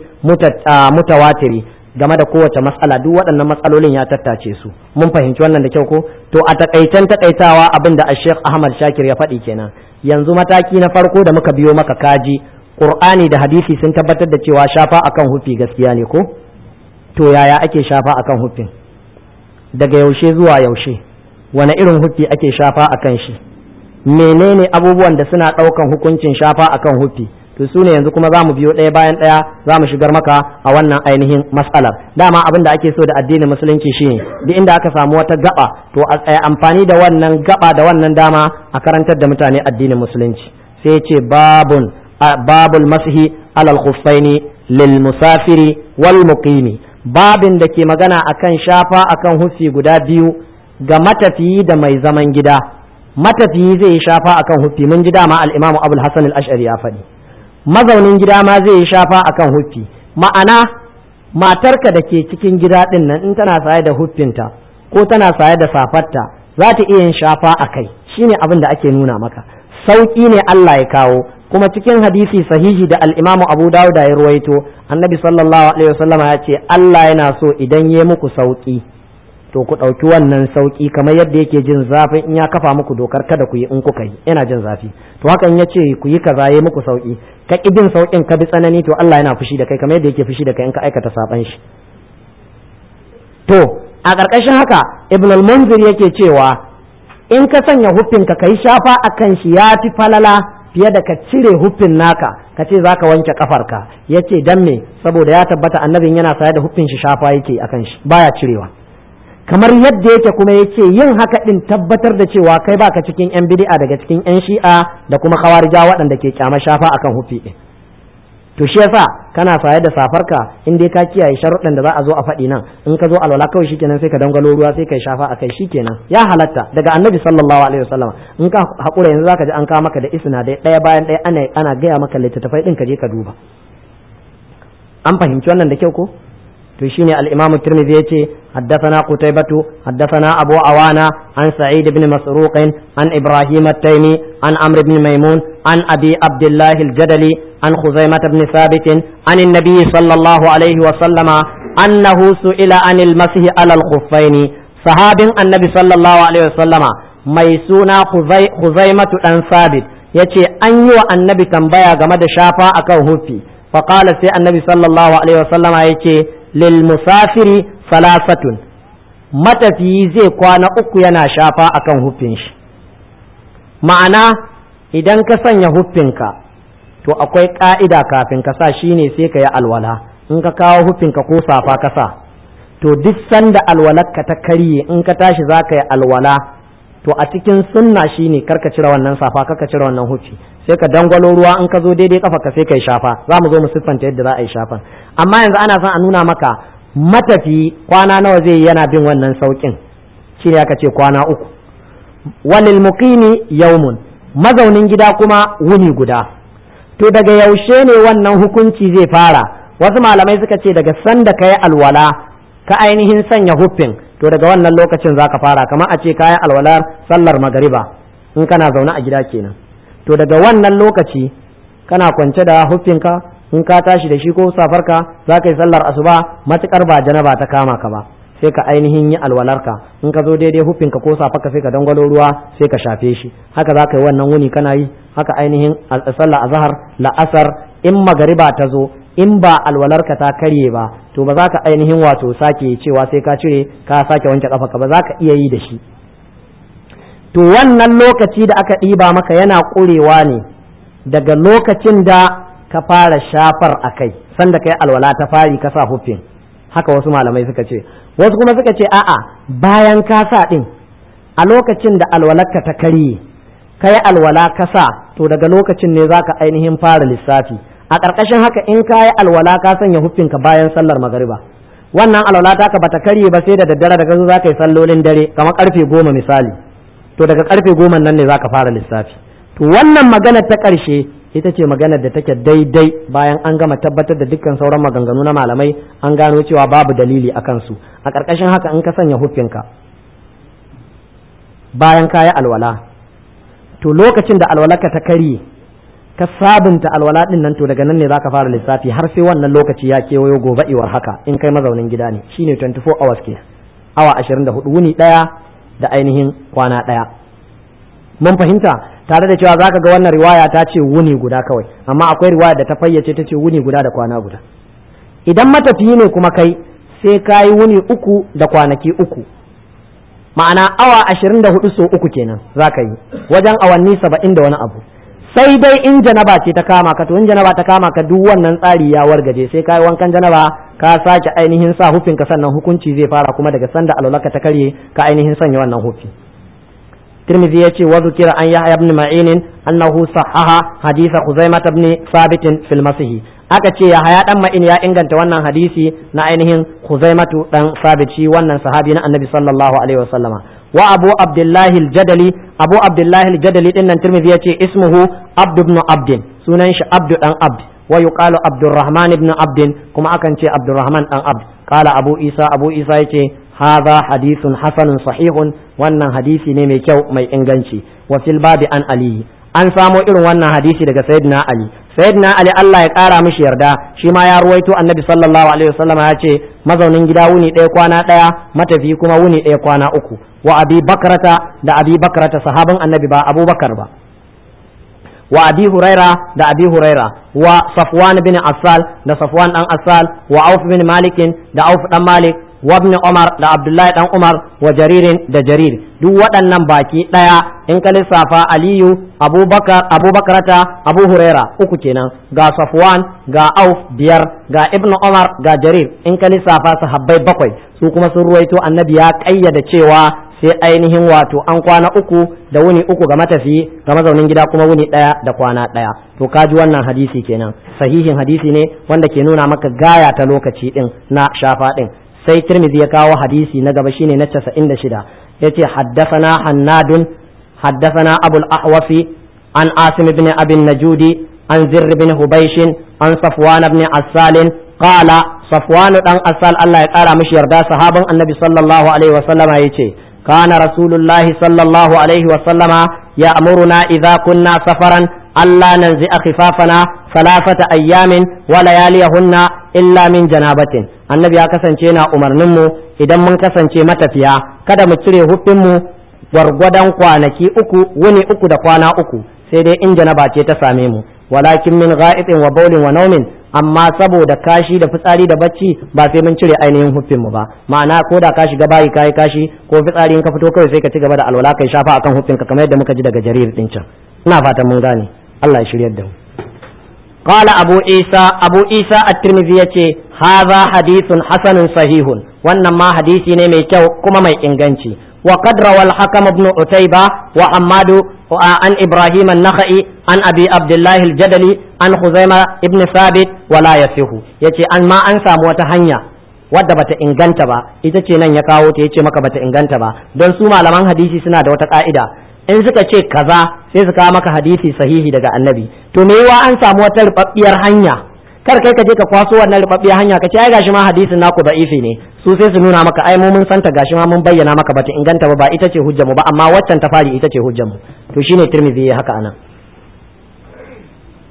mutawatiri game da kowace matsala duk waɗannan matsalolin ya tattace su mun fahimci wannan da kyau ko to a takaitan takaitawa abin da Sheikh Ahmad Shakir ya faɗi kenan yanzu mataki na farko da muka biyo maka kaji Qur'ani da hadisi sun tabbatar da cewa shafa akan hufi gaskiya ne ko to yaya ake shafa akan hufin daga yaushe zuwa yaushe wane irin huffi ake shafa a kan shi menene abubuwan da suna ɗaukan hukuncin shafa a kan huffi to su ne yanzu kuma za mu biyo ɗaya bayan ɗaya za mu shigar maka a wannan ainihin matsalar dama abin da ake so da addinin musulunci shine duk inda aka samu wata gaba to a amfani da wannan gaba da wannan dama a karantar da mutane addinin musulunci sai ce babun babul masihi alal khuffaini lil musafiri wal muqimi babin da ke magana akan shafa akan huffi guda biyu ga matafiyi da mai zaman gida matafiyi zai yi shafa akan huffi mun ji dama al-imamu abul hasan al-ash'ari ya faɗi mazaunin gida ma zai yi shafa akan huffi ma'ana matarka da ke cikin gida din nan in tana saye da huffinta ko tana saye da safarta za ta iya yin shafa a kai shine abin da ake nuna maka sauƙi ne Allah ya kawo kuma cikin hadisi sahihi da al-imamu abu dawud ya ruwaito annabi sallallahu alaihi wasallama ya ce Allah yana so idan ya muku sauƙi to ku ɗauki wannan sauƙi kamar yadda yake jin zafin in ya kafa muku dokar kada ku yi in kuka yi yana jin zafi to hakan ya ce ku yi kaza ya muku sauƙi ka ƙi bin sauƙin ka bi tsanani to Allah yana fushi da kai kamar yadda yake fushi da kai in ka aikata saban shi to a ƙarƙashin haka ibn al-munzir yake cewa in ka sanya huffin ka kai shafa akan shi ya fi falala fiye da ka cire huffin naka ka ce za ka wanke kafarka ya ce dan me saboda ya tabbata annabin yana saye da huffin shi shafa yake akan shi baya cirewa kamar yadda yake kuma ya ce yin haka din tabbatar da cewa kai baka cikin yan bid'a daga cikin yan shi'a da kuma khawarija waɗanda ke kyama shafa akan hufi din to shi yasa kana saye da safarka in dai ka kiyaye sharuɗan da za a zo a faɗi nan in ka zo alwala kawai shikenan sai ka dangalo ruwa sai kai shafa akai shikenan ya halatta daga annabi sallallahu alaihi wasallam in ka hakura yanzu zaka ji an kawo maka da isnadai ɗaya bayan ɗaya ana ana gaya maka littattafai din ka je ka duba an fahimci wannan da kyau ko to shine al-Imam Tirmidhi yace haddathana Qutaybatu haddathana Abu Awana an Sa'id ibn Masruq an Ibrahim at-Taymi an Amr ibn Maymun an Abi Abdullah al-Jadali an Khuzaimah ibn Thabit an an-nabi sallallahu alayhi wa sallama annahu su'ila anil masih ala al-khuffain sahabin annabi sallallahu alaihi wa sallama mai suna Khuzaimatu dan Thabit yace an yi wa annabi tambaya game da shafa akan hufi faqala sai annabi sallallahu alaihi wa sallama yace lilmusafiri salasatun matafiyi zai kwana uku yana shafa akan huffin shi ma'ana idan ka sanya huffinka to akwai ka'ida kafin ka sa shine sai ka yi alwala in ka kawo huffinka ko safa ka sa to duk sanda alwalarka ta karye in ka tashi za ka yi alwala to a cikin sunna shine karka cire wannan safa karka cire wannan huffi sai ka dangwalo ruwa in ka zo daidai kafa ka sai kai shafa za mu zo mu siffanta yadda za a yi shafan amma yanzu ana son a nuna maka matafi kwana nawa zai yi yana bin wannan saukin shine aka ce kwana uku walil muqimi yawmun mazaunin gida kuma wuni guda to daga yaushe ne wannan hukunci zai fara wasu malamai suka ce daga sanda ka yi alwala ka ainihin sanya huffin to daga wannan lokacin za ka fara kamar a ce kayan alwalar sallar magariba in kana zaune a gida kenan to daga wannan lokaci kana kwance da huffinka in ka tashi da shi ko safarka za ka yi sallar asuba matukar ba janaba ta kama ka ba sai ka ainihin yi alwalarka in ka zo daidai hufinka ko safarka sai ka dangwalo ruwa sai ka shafe shi haka za ka yi wannan wuni kana yi haka ainihin sallar azhar la'asar in magariba ta zo in ba alwalarka ta karye ba to ba za ka ainihin wato sake cewa sai ka cire ka sake wanke kafa ba za ka iya yi da shi to wannan lokaci da aka ɗiba maka yana ƙurewa ne daga lokacin da ka fara shafar a kai sanda kai alwala ta fari ka sa hufin haka wasu malamai suka ce wasu kuma suka ce a'a bayan ka sa ɗin a lokacin da alwalarka ta karye kai alwala ka sa to daga lokacin ne za ka ainihin fara lissafi a ƙarƙashin haka in ka yi alwala ka sanya hufinka bayan sallar magariba wannan alwala ta ka bata karye ba sai da daddare daga zo za ka yi sallolin dare kamar karfe goma misali to daga karfe goma nan ne za ka fara lissafi to wannan maganar ta ƙarshe ita ce maganar da take daidai bayan an gama tabbatar da dukkan sauran maganganu na malamai an gano cewa babu dalili a kansu a ƙarƙashin haka in ka sanya hufinka bayan ka yi alwala to lokacin da alwalarka ta karye ka sabunta alwala din nan to daga nan ne zaka fara lissafi har sai wannan lokaci ya kewayo gobe iwar haka in kai mazaunin gida ne shine 24 hours ke awa 24 wuni daya da ainihin kwana daya mun fahimta tare da cewa zaka ga wannan riwaya ta ce wuni guda kawai amma akwai riwaya da ta fayyace ta ce wuni guda da kwana guda idan matafiyi ne kuma kai sai ka yi wuni uku da kwanaki uku ma'ana awa 24 so uku kenan zaka yi wajen awanni 70 da wani abu sai dai in janaba ce ta kama ka to in janaba ta kama ka duk wannan tsari ya wargaje sai kai wankan janaba ka sake ainihin sa hufin ka sannan hukunci zai fara kuma daga sanda alwalaka ta karye ka ainihin sanya wannan hufi Tirmidhi ya ce wa zukira an Yahya ibn Ma'in annahu sahaha hadith Khuzaimah ibn Thabit fil Masih aka ce Yahya dan Ma'in ya inganta wannan hadisi na ainihin Khuzaimatu dan Thabit shi wannan sahabi na Annabi sallallahu alaihi wasallama wa abu abdullahi al-jadali abu abdullahi al-jadali din nan tirmidhi yace ismuhu abd ibn abd sunan shi abd dan abd wa yuqalu abdurrahman ibn abd kuma akan ce abdurrahman dan abd qala abu isa abu isa yace hadha hadithun hasanun sahihun wannan hadisi ne mai kyau mai inganci wa fil babi an ali an samo irin wannan hadisi daga sayyidina ali sayyidina ali Allah ya kara mishi yarda shi ma ya ruwaito annabi sallallahu alaihi wasallam ya ce mazaunin gida wuni ɗaya kwana ɗaya matafi kuma wuni ɗaya kwana uku wa abi bakrata da abi bakrata sahaban annabi ba abubakar ba wa abi huraira da abi huraira wa safwan bin asal da safwan dan asal wa auf bin malikin da auf dan malik wa ibn umar da abdullahi dan umar wa jaririn da jarir duk waɗannan baki ɗaya in ka lissafa aliyu abubakar abubakarata abu huraira uku kenan ga safwan ga auf biyar ga ibn umar ga jarir in ka lissafa sahabbai bakwai su kuma sun ruwaito annabi ya ƙayyada cewa sai ainihin wato an kwana uku da wuni uku ga matafiyi ga mazaunin gida kuma wuni ɗaya da kwana ɗaya to kaji wannan hadisi kenan sahihin hadisi ne wanda ke nuna maka gaya ta lokaci ɗin na shafa ɗin sai tirmidhi ya kawo hadisi na gaba shine na 96 yace haddathana hannadun haddathana abul ahwasi an asim ibn abi najudi an zirr ibn hubaysh an safwan ibn asal qala safwan dan asal Allah ya kara mishi yarda sahaban annabi sallallahu alaihi wasallama yace kana rasulullah sallallahu alaihi wasallama ya'muruna idza kunna safaran alla nanzi'a khifafana ثلاثة أيام ولياليهن إلا من جنابة annabi ya kasance na umarninmu idan mun kasance matafiya kada mu cire hufinmu gwargwadon kwanaki uku wuni uku da kwana uku sai dai in janaba ce ta same mu walakin min ga'itin wa baulin wa naumin amma saboda kashi da fitsari da bacci ba sai mun cire ainihin hufinmu ba ma'ana ko da ka shiga bayi kayi kashi ko fitsari in ka fito kawai sai ka ci gaba da alwala kai shafa akan hufinka kamar yadda muka ji daga jarir din can ina fatan mun gane Allah ya shiryar da mu قال أبو عيسى أبو عيسى الترمذي يتي هذا حديث حسن صحيح وانما حديثي نمي كو كما مي انغانشي وقد روى الحكم بن عتيبة وحماد عن إبراهيم النخعي عن أبي عبد الله الجدلي عن خزيمة ابن ثابت ولا يصح يتي أن ما أنسى متهنيا wadda bata inganta ba ita ce nan ya kawo ta yace maka bata inganta ba don su malaman hadisi suna da wata ka'ida in suka ce kaza sai su kawo maka hadisi sahihi daga annabi to me yiwa an samu wata rubabbiyar hanya kar kai ka je ka kwaso wannan rubabbiyar hanya ka ce ai gashi ma hadisin naku da'ifi ne su sai su nuna maka ai mu mun santa gashi ma mun bayyana maka bata inganta ba ba ita ce hujjar mu ba amma waccan ta fari ita ce hujjar mu to shine tirmidhi ya haka anan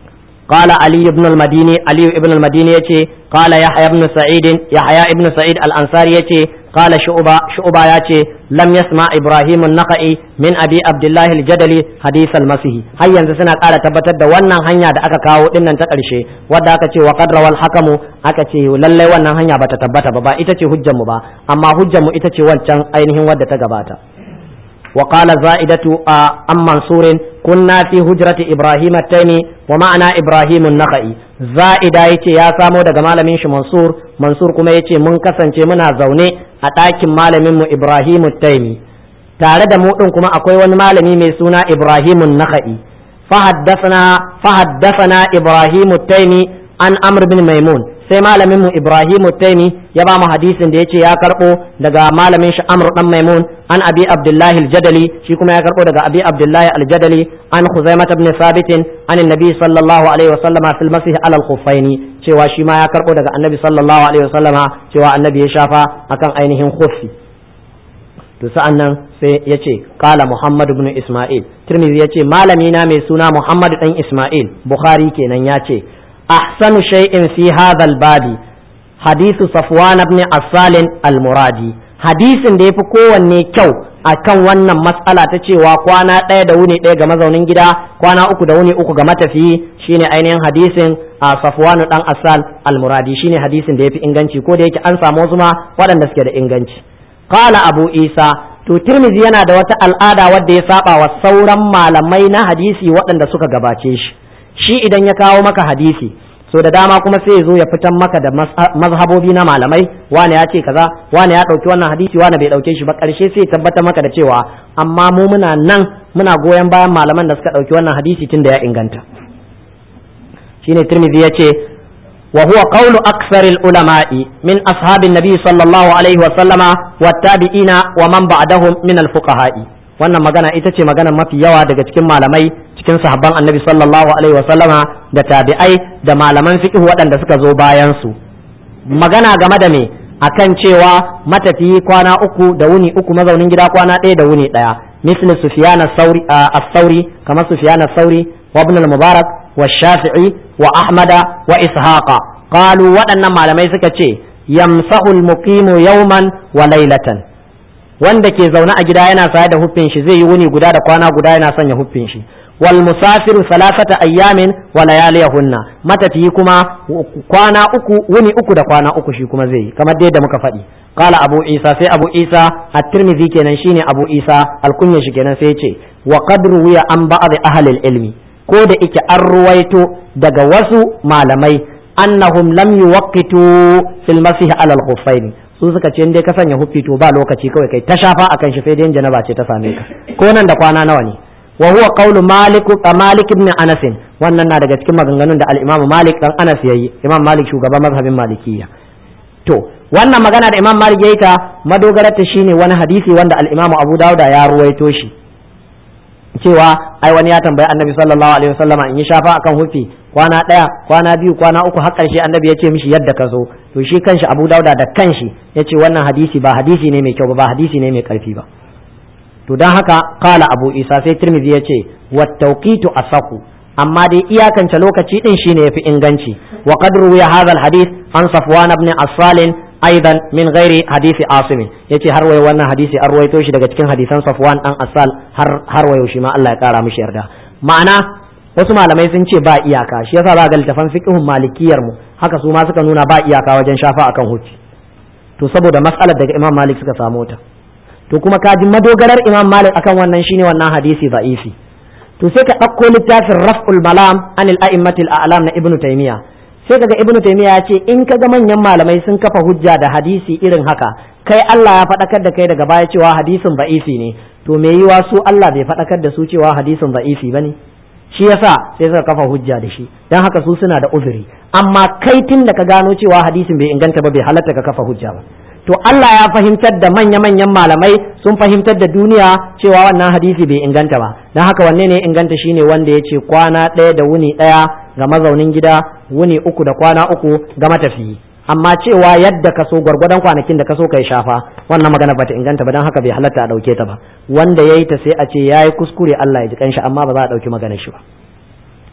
قال علي بن المديني علي بن المديني يتي قال يحيى بن سعيد يحيى بن سعيد الأنصاري يتي قال شعبة شعبة يتي لم يسمع إبراهيم النقعي من أبي عبد الله الجدلي حديث المسيح هيا سنة قال تبتت da wannan hanya da aka kawo dinnan ta ƙarshe wadda aka ce wa qad rawal hakamu aka ce lallai wannan hanya bata tabbata ba ba ita ce hujjar mu ba amma hujjar mu ita ce wancan ainihin wadda ta gabata وقال زائدة عن منصور كنا في هجرة إبراهيم التيمي ومعنا إبراهيم النخعي زائدة يتي يا سامو دقا مالمين منصور منصور كما يتي من كسن منا زوني أتاك مالمين إبراهيم التيمي tare da mu din kuma akwai wani malami mai suna Ibrahim Nakhai فحدثنا فحدثنا إبراهيم التيمي عن أمر بن ميمون sai malamin mu Ibrahim Taimi ya ba mu hadisin da yace ya karbo daga malamin shi Amr dan Maimun an Abi Abdullah al-Jadali shi kuma ya karbo daga Abi Abdullah al-Jadali an Khuzaimah ibn Thabit an Annabi sallallahu alaihi wasallam fil masih ala al-khuffaini cewa shi ma ya karbo daga Annabi sallallahu alaihi wasallam cewa Annabi ya shafa akan ainihin khuffi to sa'an nan sai ya ce kala Muhammad ibn Ismail Tirmidhi ya ce malami na mai suna Muhammad dan Ismail Bukhari kenan ya ce أحسن شيء في هذا الباب حديث صفوان بن عسال المرادي hadisin da ya fi kowanne kyau a kan wannan matsala ta cewa kwana ɗaya da wuni ɗaya ga mazaunin gida kwana uku da wuni uku ga matafiyi shine ainihin hadisin a safwanu dan asal almuradi shine hadisin da ya fi inganci ko da yake an samu wasu ma waɗanda suke da inganci qala abu isa to tirmizi yana da wata al'ada wadda ya saba wa sauran malamai na hadisi waɗanda suka gabace shi shi idan ya kawo maka hadisi so da dama kuma sai ya zo ya fitan maka da mazhabobi na malamai wane ya ce kaza wane ya ɗauki wannan hadisi wane bai ɗauke shi ba ƙarshe sai ya tabbatar maka da cewa amma mu muna nan muna goyon bayan malaman da suka ɗauki wannan hadisi tun da ya inganta shine tirmidhi ya ce wa huwa qawlu aksaril ulama'i min ashabin nabi sallallahu alaihi wa sallama wa tabi'ina wa man ba'dahum min al fuqaha'i wannan magana ita ce magana mafi yawa daga cikin malamai cikin sahabban annabi sallallahu alaihi wa sallama da tabi'ai da malaman fiqh waɗanda suka zo bayan su magana game da me akan cewa matafiyi kwana uku da wuni uku mazaunin gida kwana ɗaya da wuni ɗaya misli sufyan as-sauri kamar sufyan as-sauri wa ibn al-mubarak wa shafi'i wa ahmada wa ishaqa qalu waɗannan malamai suka ce yamsahu al-muqimu yawman wa laylatan wanda ke zaune a gida yana saye da huffin shi zai yi wuni guda da kwana guda yana sanya huffin shi wal musafiru salasata ayyamin wa layaliyahunna matafiyi kuma kwana uku wuni uku da kwana uku shi kuma zai yi kamar dai da muka faɗi qala abu isa sai abu isa at-tirmidhi kenan shine abu isa alkunya shi kenan sai ce wa qad ruwiya an ba'd ahli ilmi ko da ike an ruwaito daga wasu malamai annahum lam yuwaqqitu fil masih ala al-khuffaini su suka ce dai ka sanya huffi to ba lokaci kawai kai ta shafa akan shi sai dai janaba ce ta same ka ko nan da kwana nawa ne wa huwa qawlu malik malik ibn anas wannan na daga cikin maganganun da al-imam malik dan anas yayi imam malik shugaban mazhabin malikiyya to wannan magana da imam malik yayi ta madogarar ta shine wani hadisi wanda al-imam abu dauda ya ruwaito shi cewa ai wani ya tambayi annabi sallallahu alaihi wasallama in yi shafa akan hufi kwana ɗaya kwana biyu kwana uku har ƙarshe annabi ya ce mishi yadda ka zo to shi kanshi abu dauda da kanshi ya ce wannan hadisi ba hadisi ne mai kyau ba ba hadisi ne mai ƙarfi ba to don haka kala abu isa sai tirmidhi ya ce wattauqitu asaku amma dai iyakance lokaci din shine yafi inganci wa qad ruwiya hadha alhadith an safwan ibn asalin aidan min ghairi hadisi asim yace har wayo wannan hadisi an ruwaito shi daga cikin hadisan safwan dan asal har har wayo shi ma Allah ya kara mishi yarda ma'ana wasu malamai sun ce ba iyaka shi yasa za ga littafan fiqhun malikiyar mu haka su ma suka nuna ba iyaka wajen shafa akan hufi to saboda mas'alar daga imam malik suka samu ta to kuma ka ji madogarar imam malik akan wannan shine wannan hadisi da'ifi to sai ka ɗauko littafin raf'ul malam anil a'immatil a'lam na ibnu taymiya sai kaga ibnu taymiya ya ce in kaga manyan malamai sun kafa hujja da hadisi irin haka kai Allah ya faɗakar da kai daga baya cewa hadisin da'ifi ne to me yiwa su Allah bai faɗakar da su cewa hadisin da'ifi bane shi yasa sai suka kafa hujja da shi dan haka su suna da uzuri amma kai tun da ka gano cewa hadisin bai inganta ba bai halatta ka kafa hujja ba to Allah ya fahimtar da manya-manyan malamai sun fahimtar da duniya cewa wannan hadisi bai inganta ba don haka wanne ne inganta shine wanda ya ce kwana ɗaya da wuni ɗaya ga mazaunin gida wuni uku da kwana uku ga matafiyi amma cewa yadda ka so gwargwadon kwanakin da ka so kai shafa wannan magana bata inganta ba don haka bai halatta a ɗauke ta ba wanda ya yi ta sai a ce ya yi kuskure Allah ya ji kanshi amma ba za a ɗauki maganar shi ba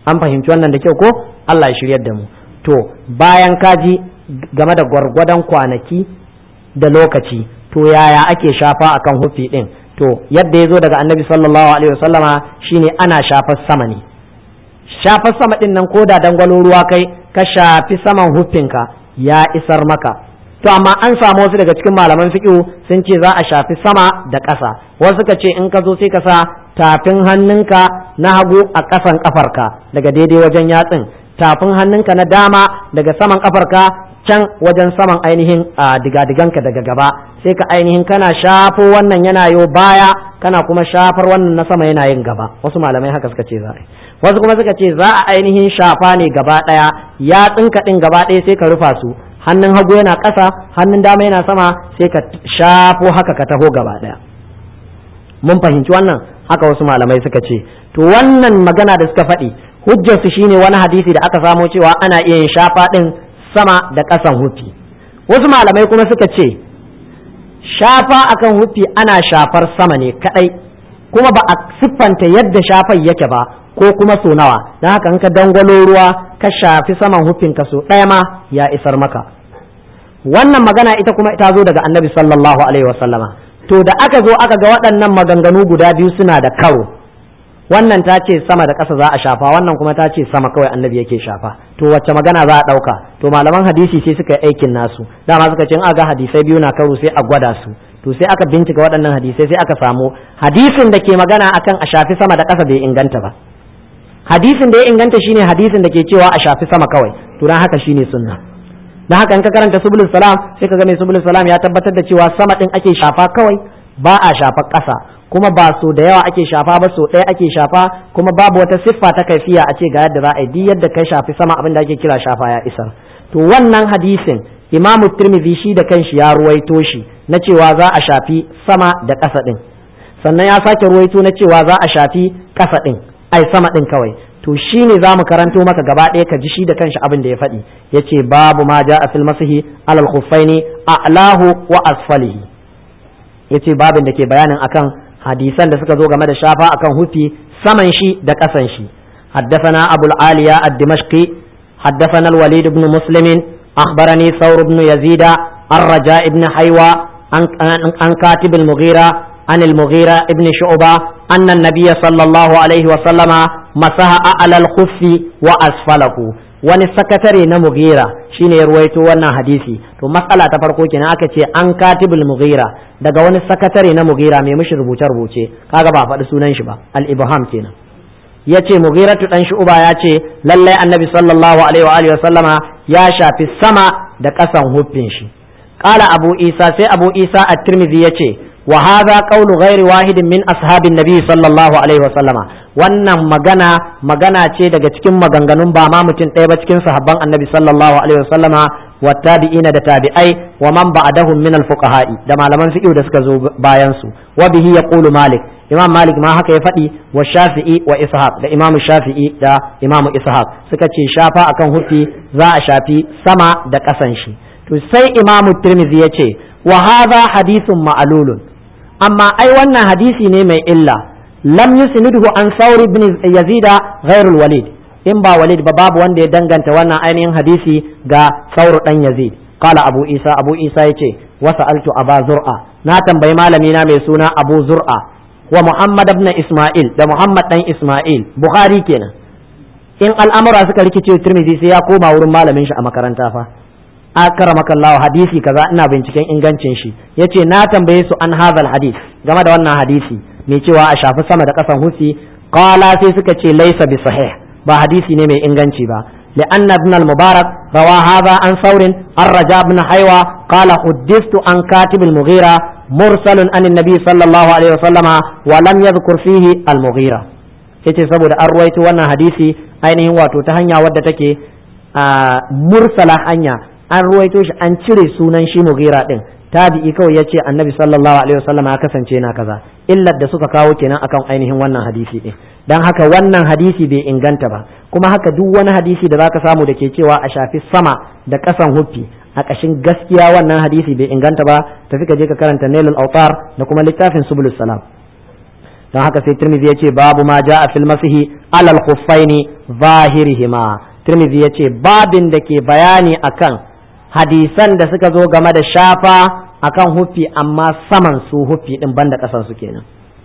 an fahimci wannan da kyau ko Allah ya shiryar da mu to bayan kaji game da gwargwadon kwanaki da lokaci to yaya ake shafa akan hufi din to yadda ya zo daga annabi sallallahu alaihi wasallama shine ana shafar sama ne shafar sama din nan ko da dangwalo ruwa kai ka shafi saman hufinka ya isar maka to amma an samu wasu daga cikin malaman fiqh sun ce za a shafi sama da ƙasa wasu suka ce in ka zo sai ka sa tafin hannunka na hagu a ƙasan ƙafarka daga daidai wajen yatsin tafin hannunka na dama daga saman ƙafarka can wajen saman ainihin a digadiganka daga gaba sai ka ainihin kana shafo wannan yana yo baya kana kuma shafar wannan na sama yana yin gaba wasu malamai haka suka ce za a wasu kuma suka ce za a ainihin shafa ne gaba ɗaya yatsinka ɗin gaba ɗaya sai ka rufa su hannun hagu yana ƙasa hannun dama yana sama sai ka shafo haka ka taho gaba ɗaya mun fahimci wannan haka wasu malamai suka ce to wannan magana da suka faɗi hujjarsu shine wani hadisi da aka samo cewa ana iya yin shafa ɗin sama da ƙasan hufi wasu malamai kuma suka ce shafa akan hufi ana shafar sama ne kaɗai kuma ba a siffanta yadda shafar yake ba ko kuma so nawa don haka in ka dangwalo ruwa ka shafi saman hufinka so ɗaya ma ya isar maka wannan magana ita kuma ta zo daga annabi sallallahu alaihi wasallama to da aka zo aka ga waɗannan maganganu guda biyu suna da karo wannan ta ce sama da ƙasa za a shafa wannan kuma ta ce sama kawai annabi yake shafa to wacce magana za a ɗauka to malaman hadisi sai suka yi aikin nasu dama suka ce in aga hadisai biyu na karo sai a gwada su to sai aka bincika waɗannan hadisai sai aka samu hadisin da ke magana akan a shafi sama da ƙasa bai inganta ba hadisin da ya inganta shine hadisin da ke cewa a shafi sama kawai to dan haka shine sunna dan haka in ka karanta subulus salam sai ka ga mai subulus salam ya tabbatar da cewa sama din ake shafa kawai ba a shafa ƙasa kuma ba so da yawa ake shafa ba so ɗaya ake shafa kuma babu wata siffa ta kaifiya a ce ga yadda za a yi duk yadda kai shafi sama abin da ake kira shafa ya isar to wannan hadisin imamu tirmidhi shi da kanshi ya ruwaito shi na cewa za a shafi sama da ƙasa din sannan ya sake ruwaito na cewa za a shafi ƙasa din ai sama din kawai to shi ne za mu karanto maka gaba ɗaya ka ji shi da kanshi abin da ya faɗi ya ce babu ma ja a filmasihi alal khuffaini a'lahu wa asfalihi ya ce babin da ke bayanin akan hadisan da suka zo game da shafa akan hufi saman shi da ƙasan shi حدثنا أبو العالية الدمشقي حدثنا الوليد بن مسلم أخبرني ثور بن يزيد الرجاء بن حيوى عن كاتب المغيرة عن المغيرة بن شعبة أن النبي صلى الله عليه وسلم مسح على الخف وأسفله wani sakatare na mugira shine ya ruwaito wannan hadisi to matsala ta farko kenan aka ce an katibul mugira daga wani sakatare na mugira mai mishi rubuce rubuce kaga ba faɗi sunan shi ba al ibham kenan yace mugiratu dan shu'ba ya ce lallai annabi sallallahu alaihi wa alihi wa sallama ya shafi sama da ƙasan huffin shi qala abu isa sai abu isa at-tirmidhi yace wa hadha qawlu ghairi wahidin min ashabin nabi sallallahu alaihi wa sallama wannan magana magana ce daga cikin maganganun ba ma mutum ɗaya ba cikin sahabban annabi sallallahu alaihi wa sallama wa tabi'ina da tabi'ai wa man ba'dahum min al-fuqaha'i da malaman fiqh da suka zo bayan su wa bihi yaqulu malik imam malik ma haka ya faɗi wa shafi'i wa ishaq da imam shafi'i da imam ishaq suka ce shafa akan hufi za a shafi sama da ƙasan shi to sai imam tirmidhi ya ce wa hadha hadithun ma'lulun amma ai wannan hadisi ne mai illa lam yusnidhu an saur ibn yazida ghairul walid in ba walid ba babu wanda ya danganta wannan ainihin hadisi ga saur dan yazid qala abu isa abu isa yace wa sa'altu aba zur'a na tambayi malami na mai suna abu zur'a wa muhammad ibn isma'il da muhammad dan isma'il bukhari kenan in al'amura suka rikice tirmidhi sai ya koma wurin malamin shi a makaranta fa akramaka Allah hadisi kaza ina binciken ingancin shi yace na tambaye su an hadal hadis game da wannan hadisi mai cewa a shafi sama da kasan hufi qala sai suka ce laysa bi sahih ba hadisi ne mai inganci ba لأن ابن المبارك روى هذا عن ثور الرجاء بن حيوى قال حدثت عن كاتب المغيرة مرسل عن النبي صلى الله عليه وسلم ولم يذكر فيه المغيرة yace saboda an ruwaito wannan hadisi ainihin wato ta hanya wadda take mursala hanya an ruwaito shi an cire sunan shi mugira din tabi'i kawai yace annabi sallallahu alaihi wasallam ya kasance na kaza illar da suka kawo kenan akan ainihin wannan hadisi din dan haka wannan hadisi bai inganta ba kuma haka duk wani hadisi da zaka samu da ke cewa a shafi sama da kasan huffi a ƙashin gaskiya wannan hadisi bai inganta ba tafi ka je ka karanta nailul autar da kuma littafin subulus salam don haka sai tirmidhi yace babu ma ja'a fil masihi alal khuffaini zahirihima tirmidhi yace babin da ke bayani akan hadisan da suka zo game da shafa akan huffi amma saman su huffi din banda kasan su kenan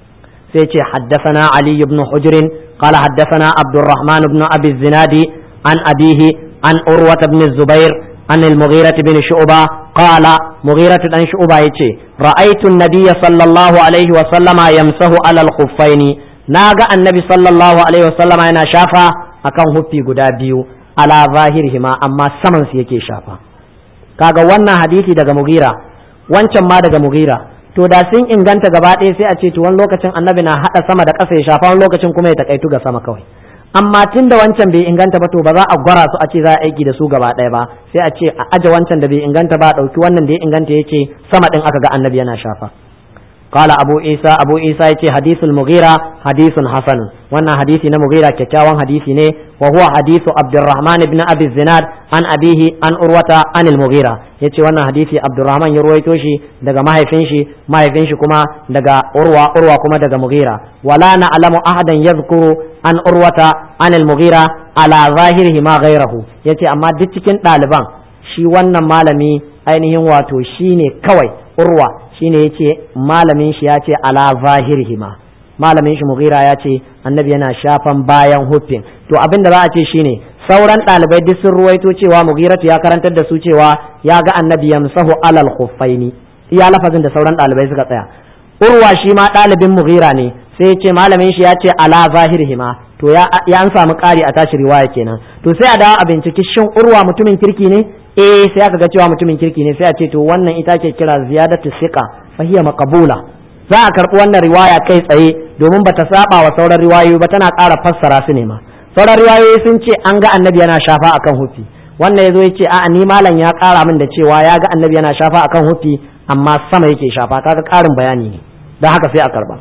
sai ce haddathana ali ibn hujr qala haddathana abdurrahman ibn abi zinadi an abihi an urwata ibn zubair an al-mughirah ibn shu'ba qala mughirah dan shu'ba yace ra'aytu an-nabiy sallallahu alaihi wa sallama yamsahu ala al-khuffaini naga annabi sallallahu alaihi wa sallama yana shafa akan huffi guda biyu ala zahirihima amma saman su yake shafa kaga wannan hadisi daga mugira wancan ma daga mugira to da sun inganta gaba ɗaya sai a ce to wani lokacin annabi na haɗa sama da ƙasa ya shafa wani lokacin kuma ya takaitu ga sama kawai amma tun da wancan bai inganta ba to ba za a gwara su a ce za a aiki da su gaba ɗaya ba sai a ce a aje wancan da bai inganta ba a ɗauki wannan da ya inganta yake sama ɗin aka ga annabi yana shafa قال أبو عيسى أبو عيسى يتي حديث المغيرة حديث حسن وانا حديث مغيرة كتاوان حديث ني وهو حديث عبد الرحمن بن أبي الزناد عن أبيه عن أروة عن المغيرة يتي وانا حديث عبد الرحمن يرويتوشي دقا ما يفنشي ما يفنشي كما دقا أروة أروة كما دقا مغيرة ولا نعلم أحدا يذكر عن أروة عن المغيرة على ظاهره ما غيره يتي أما دتكين طالبان shi wannan malami ainihin wato shine kawai urwa shine yace malamin shi ya ce ala zahirihima malamin shi mughira ya ce annabi yana shafan bayan huffin to abin da za a ce shine sauran ɗalibai duk sun ruwaito cewa mughiratu ya karantar da su cewa ya ga annabi yamsahu alal khuffaini iya lafazin da sauran ɗalibai suka tsaya urwa shi ma ɗalibin mughira ne sai ya ce malamin shi ya ce ala zahirihima to ya an samu ƙari a tashi riwaya kenan to sai a dawo a binciki shin urwa mutumin kirki ne eh sai aka ga cewa mutumin kirki ne sai a ce to wannan ita ke kira ziyadatu siqa fa hiya maqbula za a karbi wannan riwaya kai tsaye domin bata saba wa sauran riwayoyi ba tana ƙara fassara su ne ma sauran riwayoyi sun ce an ga annabi yana shafa akan hufi wannan yazo yace a'a ni malam ya ƙara min da cewa ya ga annabi yana shafa akan hufi amma sama yake shafa kaga ƙarin bayani ne dan haka sai a karba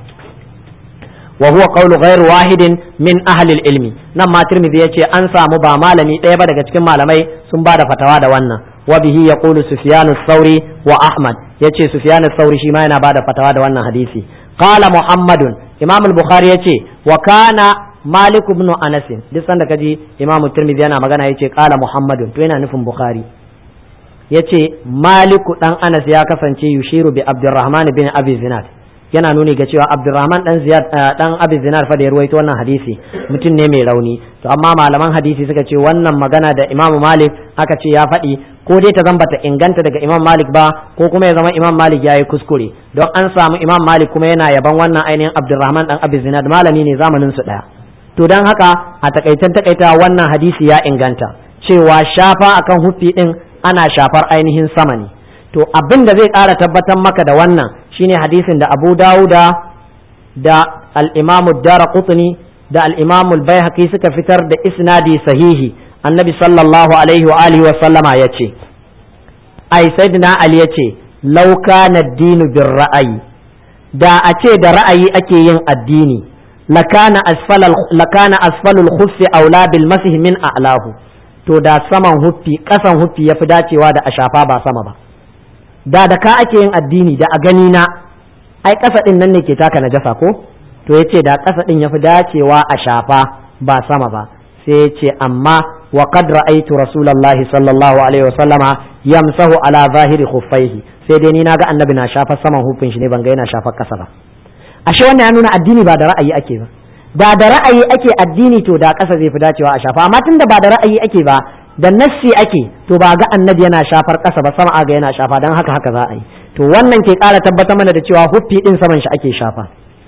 وهو قول غير واحد من أهل العلم نما ترمذي يتي أنسى مبا مالمي ɗaya daga cikin malamai sun ba da fatawa da wannan wa bihi yaqulu sufyan ath-thawri wa ahmad yace sufyan ath-thawri shi ma yana ba da fatawa da wannan hadisi qala muhammadun imam al-bukhari yace wa kana malik ibn anas duk sanda kaji imam tirmidhi yana magana yace qala muhammadun to yana nufin bukhari yace maliku dan anas ya kasance yushiru bi abdurrahman bin abi zinad yana nuni ga cewa Abdurrahman dan Ziyad dan Abi Zinar fa da ya ruwaito wannan hadisi mutum ne mai rauni to amma malaman hadisi suka ce wannan magana da Imam Malik aka ce ya faɗi ko dai ta zamba ta inganta daga Imam Malik ba ko kuma ya zama Imam Malik yayi kuskure don an samu Imam Malik kuma yana yaban wannan ainihin Abdurrahman dan Abi Zinad malami ne zamanin su daya to dan haka a takaitan takaita wannan hadisi ya inganta cewa shafa akan huffi din ana shafar ainihin sama ne to abin da zai ƙara tabbatar maka da wannan shine hadisin da Abu Dawuda da al-Imam Ad-Darqutni da al-Imam Al-Baihaqi suka fitar da isnadi sahihi Annabi sallallahu alaihi wa alihi wa sallama yace ai sayyidina Ali yace law kana ad-dinu bir ra'ayi da a ce da ra'ayi ake yin addini lakana asfal lakana asfalul khuffi aula bil masih min a'lahu to da saman huffi kasan huffi yafi dacewa da a shafa ba sama ba da da ka ake yin addini da a gani na ai ƙasa ɗin nan ne ke taka najasa ko to yace da ƙasa ɗin yafi dacewa a shafa ba sama ba sai yace amma wa qad ra'aytu rasulullahi sallallahu alaihi wa sallama yamsahu ala zahiri khuffaihi sai dai ni naga annabi na shafa saman hufin shi ne ban ga yana shafa ƙasa ba ashe wannan ya nuna addini ba da ra'ayi ake ba da da ra'ayi ake addini to da ƙasa zai fi dacewa a shafa amma tunda ba da ra'ayi ake ba da nassi ake to ba ga annabi yana shafar ƙasa ba sama ga yana shafa don haka haka za a yi to wannan ke ƙara tabbatar mana da cewa huffi ɗin saman shi ake shafa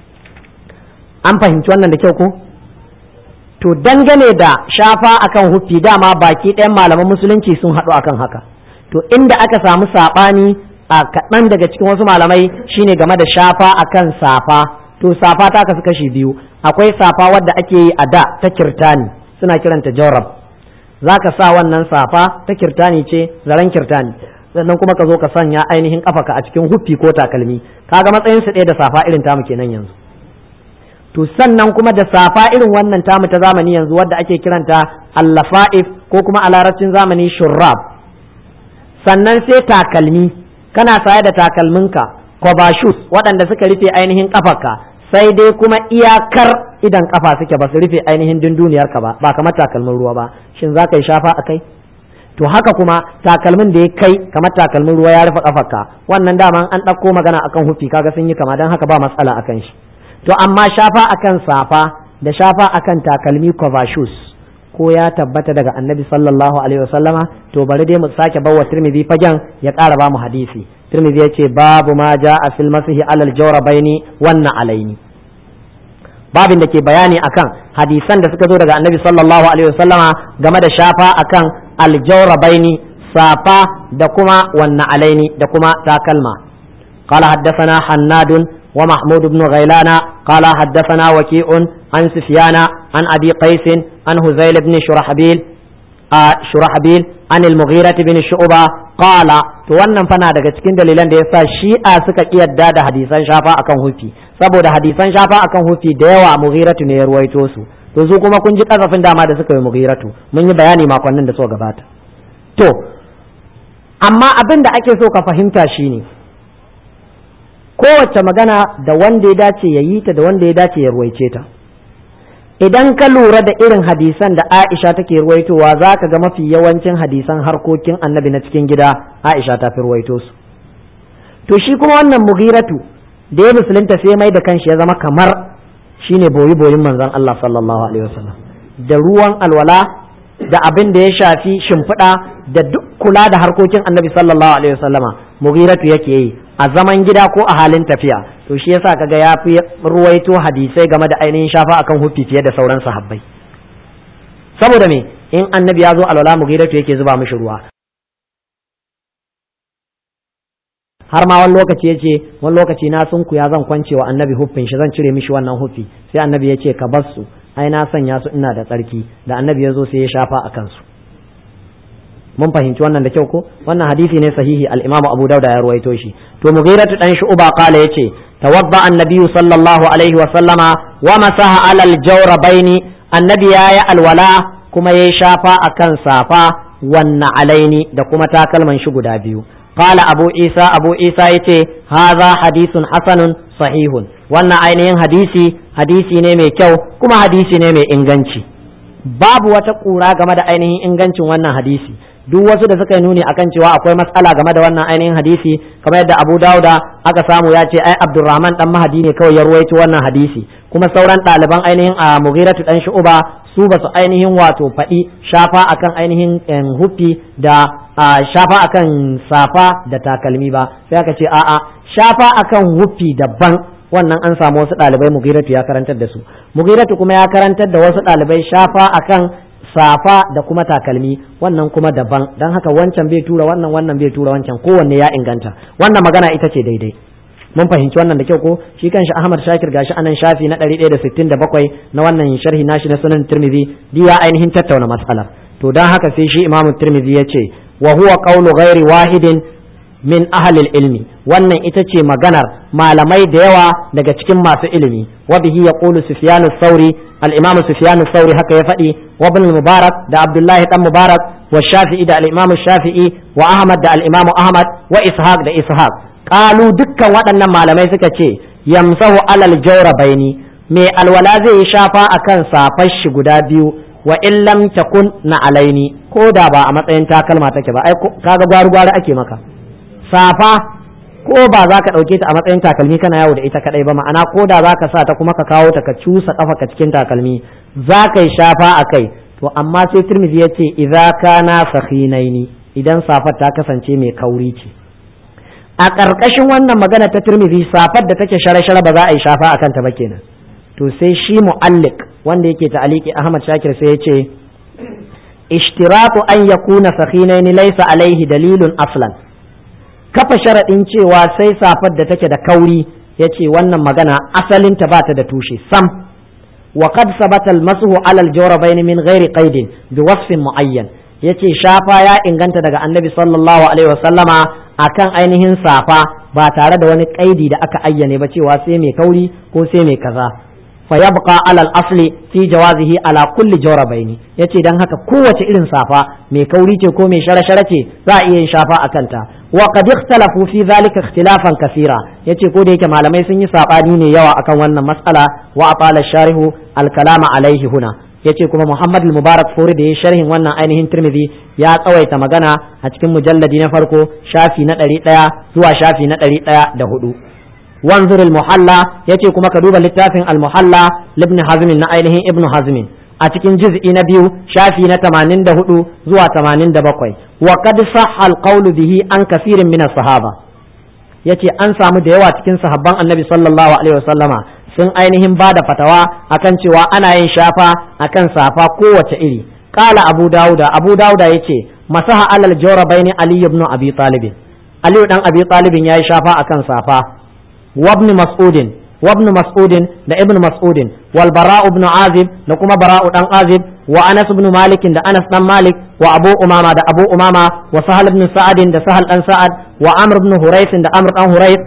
an fahimci wannan da kyau ko to dangane da shafa akan huffi dama baki ɗayan malaman musulunci sun haɗu akan haka to inda aka samu saɓani a kaɗan daga cikin wasu malamai shine game da shafa akan safa to safa ta kasu kashi biyu akwai safa wadda ake yi a da ta kirtani suna kiranta jawrab za ka sa wannan safa ta kirtani ce zaren kirtani sannan kuma ka zo ka sanya ainihin kafaka a cikin huffi ko takalmi kaga matsayin su ɗaya da safa irin tamu kenan yanzu to sannan kuma da safa irin wannan tamu ta zamani yanzu wadda ake kiranta allafa'if ko kuma a larabcin zamani shurrab sannan sai takalmi kana saye da takalminka shoes waɗanda suka rufe ainihin kafaka sai dai kuma iyakar idan kafa suke ba su rufe ainihin dunduniyar ka ba ba kamar takalmin ruwa ba shin za ka yi shafa a kai to haka kuma takalmin da ya kai kamar takalmin ruwa ya rufe kafarka wannan dama an ɗauko magana akan hufi kaga sun yi kama don haka ba matsala akan shi to amma shafa akan safa da shafa akan takalmi cover shoes ko ya tabbata daga annabi sallallahu alaihi wasallama to bari dai mu sake bawa tirmidhi fagen ya ƙara ba mu hadisi tirmidhi ya ce babu ma ja'a fil masihi alal jawrabaini wannan alaini babin da ke bayani akan hadisan da suka zo daga annabi sallallahu alaihi wasallama game da shafa akan aljawrabaini safa da kuma wannan alaini da kuma takalma قال حدثنا حناد ومحمود بن غيلان قال حدثنا وكيع عن سفيان عن أبي قيس عن هزيل بن شرحبيل آه شرحبيل عن المغيرة بن شعبة قال to wannan fana daga cikin dalilan da yasa shi'a suka kiyarda da hadisan shafa akan hufi saboda hadisan shafa akan hufi da yawa mughiratu ne ya ruwaito su to su kuma kun ji kasafin dama da suka yi mughiratu mun yi bayani makonnin da suka gabata to amma abin da ake so ka fahimta shine kowace magana da wanda ya dace ya yi ta da wanda ya dace ya ruwaice ta idan ka lura da irin hadisan da Aisha take ruwaitowa za ka ga mafi yawancin hadisan harkokin annabi na cikin gida Aisha ta fi ruwaito su to shi kuma wannan mughiratu da ya musulunta sai mai da kanshi ya zama kamar shine boyi boyin manzon Allah sallallahu alaihi wasallam da ruwan alwala da abin da ya shafi shimfiɗa da duk kula da harkokin annabi sallallahu alaihi wasallama mughiratu yake yi a zaman gida ko a halin tafiya to shi yasa kaga ya fi ruwaito hadisai game da ainihin shafa akan hufi fiye da sauran sahabbai saboda me in annabi ya zo alwala mughiratu yake zuba mishi ruwa har ma wani lokaci ya ce wani lokaci na sun ya zan kwance wa annabi huffin shi zan cire mishi wannan huffi sai annabi ya ce ka bar su ai na sanya su ina da tsarki da annabi ya zo sai ya shafa a kansu mun fahimci wannan da kyau ko wannan hadisi ne sahihi al-imamu abu dauda ya ruwaito shi to mughiratu dan shu'ba qala yace tawadda annabi sallallahu alaihi wa sallama wa masaha alal jawrabaini annabi yayi alwala kuma yayi shafa akan safa wanna alaini da kuma takalman shi guda biyu قال أبو عيسى أبو عيسى يتي هذا حديث حسن صحيح وانا ainihin hadisi hadisi ne mai kyau kuma hadisi ne mai inganci babu wata kura game da ainihin ingancin wannan hadisi duk wasu da suka yi nuni akan cewa akwai matsala game da wannan ainihin hadisi kamar yadda Abu Dauda aka samu ya ce ai Abdurrahman dan Mahadi ne kawai ya ruwaito wannan hadisi kuma sauran ɗaliban ainihin a Mughiratu dan Shu'ba su ba su ainihin wato faɗi shafa akan ainihin hufi da shafa akan safa da takalmi ba sai aka ce a'a shafa akan hufi daban wannan an samu wasu ɗalibai Mughiratu ya karantar da su Mughiratu kuma ya karantar da wasu ɗalibai shafa akan safa da kuma takalmi wannan kuma daban don haka wancan bai tura wannan wannan bai tura wancan kowanne ya inganta wannan magana ita ce daidai mun fahimci wannan da kyau ko shi kanshi Ahmad Shakir gashi anan shafi na 167 na wannan sharhi nashi na sunan Tirmidhi di ya ainihin tattauna matsalar to dan haka sai shi Imam Tirmidhi ya ce wa huwa qawlu ghairi wahidin min ahlil ilmi wannan ita ce maganar malamai da yawa daga cikin masu ilimi wa bihi yaqulu Sufyan sauri al-Imam Sufyan sauri haka ya faɗi wa ibn Mubarak da Abdullahi dan Mubarak wa Shafi'i da al-Imam Shafi'i wa Ahmad da al-Imam Ahmad wa Ishaq da Ishaq qalu dukkan waɗannan malamai suka ce yamsahu alal jawrabaini mai alwala zai yi shafa akan safar shi guda biyu wa in lam takun na alaini ko da ba a matsayin takalma take ba ai kaga gwaru gwaru ake maka safa ko ba za ka ɗauke ta a matsayin takalmi kana yawo da ita kadai ba ma'ana ko da za ka sa ta kuma ka kawo ta ka cusa kafa ka cikin takalmi za ka yi shafa a kai to amma sai turmizi ya ce idza kana sakhinaini idan safar ta kasance mai kauri ce a ƙarƙashin wannan magana ta turmizi safar da take share-share ba za a yi shafa a kanta ba kenan to sai shi mu'allik wanda yake ta'aliki Ahmad Shakir sai ya ce ishtiratu an yakuna sakhinaini laysa alaihi dalilun aslan kafa sharaɗin cewa sai safar da take da kauri ya ce wannan magana asalinta ba ta da tushe sam wa qad sabata al-mashu ala al-jawrabayn min ghairi qaidin bi wasfin muayyan yace shafa ya inganta daga annabi sallallahu alaihi wasallama akan ainihin safa ba tare da wani kaidi da aka ayyane ba cewa sai mai kauri ko sai mai kaza fa yabqa ala al-asli fi jawazihi ala kulli jawrabayn yace dan haka kowace irin safa mai kauri ce ko mai shara-shara ce za a iya yin shafa a kanta wa qad ikhtalafu fi dhalika ikhtilafan kaseera yace ko da yake malamai sun yi sabani ne yawa akan wannan mas'ala wa atala sharihu al kalama alaihi huna yace kuma Muhammad al-Mubarak Furi da ya sharhin wannan ainihin Tirmidhi ya tsawaita magana a cikin mujalladi na farko shafi na ɗari ɗaya zuwa shafi na ɗari ɗaya da hudu wanzur al-muhalla yace kuma ka duba littafin al-muhalla ibn hazm na ainihin ibn hazm a cikin juz'i na biyu shafi na 84 zuwa 87 wa qad sahha al-qawlu bihi an kafirin min as-sahaba yace an samu da yawa cikin sahabban annabi sallallahu alaihi wasallama sun ainihin ba da fatawa akan cewa ana yin shafa akan safa kowace iri qala abu dauda abu dauda yace masaha alal jawrabaini ali ibn abi talib ali dan abi talib yayi shafa akan safa وابن مسعود وابن مسعود da ibn mas'ud wal bara ibn azib da kuma bara dan azib wa anas ibn malik da anas dan malik wa abu umama da abu umama wa sahal ibn sa'ad da sahal dan sa'ad wa amr ibn hurayth da amr dan hurayth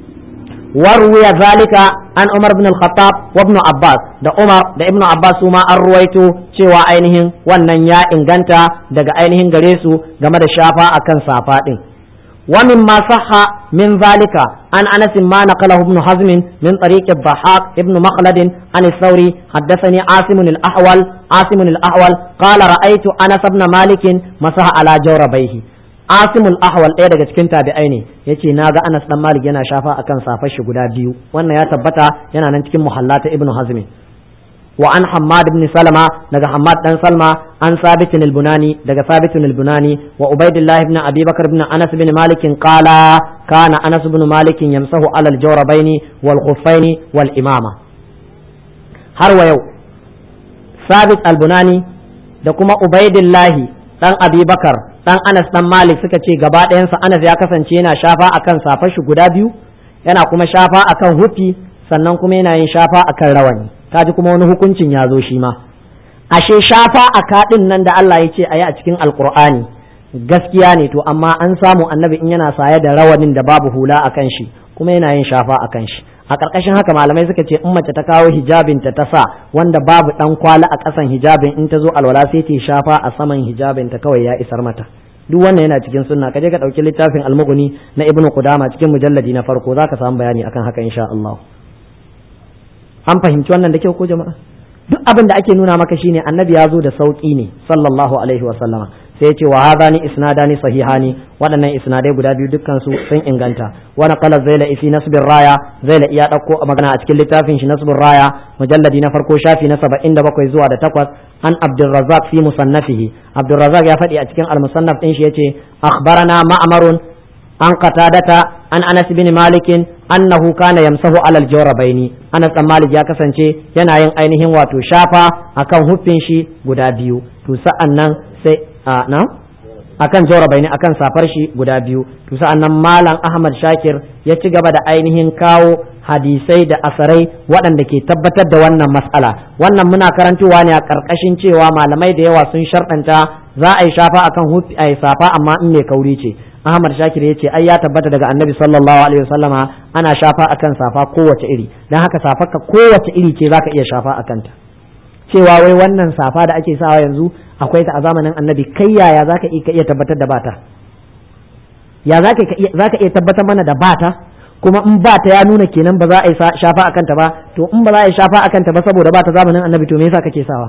وروي ذلك عن عمر بن الخطاب وابن عباس da Umar da Ibn Abbas su ma an ruwaito cewa ainihin wannan ya inganta daga ainihin gare su game da shafa akan safa din ومما صح من ذلك عن انس ما نقله ابن حزم من طريق الضحاك ابن مخلد عن الثوري حدثني عاصم الاحول عاصم الاحول قال رايت انس بن مالك مسح على جوربيه عاصم الاحول ɗaya daga cikin tabi'ai ne yace naga Anas dan Malik yana shafa akan safar shi guda biyu wannan ya tabbata yana nan cikin muhallata ibn Hazm وعن حماد بن سلمة دغ حماد بن سلمة عن ثابت البناني دغ ثابت البناني وعبيد الله بن أبي بكر بن أنس بن مالك قال كان أنس بن مالك يمسح على الجوربين والخفين والإمامة har wa yau sabit albunani da kuma ubaidillahi dan abubakar dan anas dan malik suka ce gaba ɗayansa anas ya kasance yana shafa akan safar shi guda biyu yana kuma shafa akan hufi sannan kuma yana yin shafa akan rawani kaji kuma wani hukuncin ya zo shi ma ashe shafa a kaɗin nan da Allah ya ce a yi a cikin alkur'ani gaskiya ne to amma an samu annabi in yana saye da rawanin da babu hula a kan shi kuma yana yin shafa a kan shi a ƙarƙashin haka malamai suka ce in mace ta kawo hijabinta ta sa wanda babu ɗan kwali a ƙasan hijabin in ta zo alwala sai ta shafa a saman hijabinta kawai ya isar mata duk wannan yana cikin sunna kaje ka ɗauki littafin almuguni na ibnu qudama cikin mujalladi na farko zaka samu bayani akan haka insha Allah an fahimci wannan da kyau ko jama'a duk abin da ake nuna maka shine annabi ya zo da sauki ne sallallahu alaihi wa sallama sai ya ce wa hadani isnadani sahihani waɗannan isnadai guda biyu dukkan su sun inganta wa naqala zaila fi nasbir raya zaila iya dauko magana a cikin littafin shi nasbir raya mujalladi na farko shafi na 77 zuwa da 8 an abdurrazzaq fi musannafihi abdurrazzaq ya faɗi a cikin al-musannaf din shi yace akhbarana ma'marun an qatadata an anas bin malikin annahu kana yamsahu alal jawrabaini anas dan malik ya kasance yana yin ainihin wato shafa akan huffin shi guda biyu to sa'an nan sai a na akan jawrabaini akan safar shi guda biyu to sa'an nan malam ahmad shakir ya ci gaba da ainihin kawo hadisai da asarai waɗanda ke tabbatar da wannan matsala wannan muna karantowa ne a ƙarƙashin cewa malamai da yawa sun sharɗanta za a yi shafa akan hufi a yi safa amma in mai kauri ce Ahmad Shakir ya ce ai ya tabbata daga Annabi sallallahu alaihi wasallama ana shafa akan safa kowace iri dan haka safarka kowace iri ce zaka iya shafa akan ta cewa wai wannan safa da ake sawa yanzu akwai ta a zamanin Annabi kai yaya zaka iya tabbatar da bata ya zaka zaka iya tabbatar mana da bata kuma in ba ta ya nuna kenan ba za a yi shafa akan ta ba to in ba za a yi shafa akan ta ba saboda ba ta zamanin Annabi to me yasa kake sawa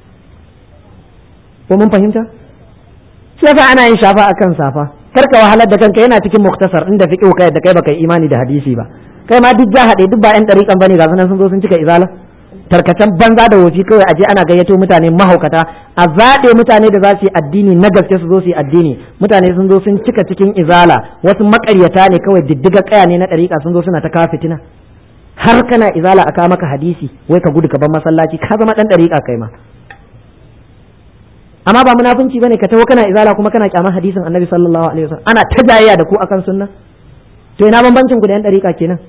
ko mun fahimta sai ana yin shafa akan safa karka wahalar da kanka yana cikin muktasar inda fiqhu kai da kai baka imani da hadisi ba kai ma duk jahade duk ba yan dariƙan bane ga sunan sun zo sun cika izala tarkacen banza da wofi kawai aje ana gayyato mutane mahaukata a zaɓe mutane da za su yi addini na gaske su zo su yi addini mutane sun zo sun cika cikin izala wasu makaryata ne kawai diddiga kaya ne na dariƙa sun zo suna ta kawo fitina har kana izala a kawo maka hadisi wai ka gudu ka bar masallaci ka zama dan dariƙa kai ma amma ba munafunci bane ka taho kana izala kuma kana kyamar hadisin annabi sallallahu alaihi wasallam ana ta jayayya da ku akan sunna to ina bambancin ku da yan dariƙa kenan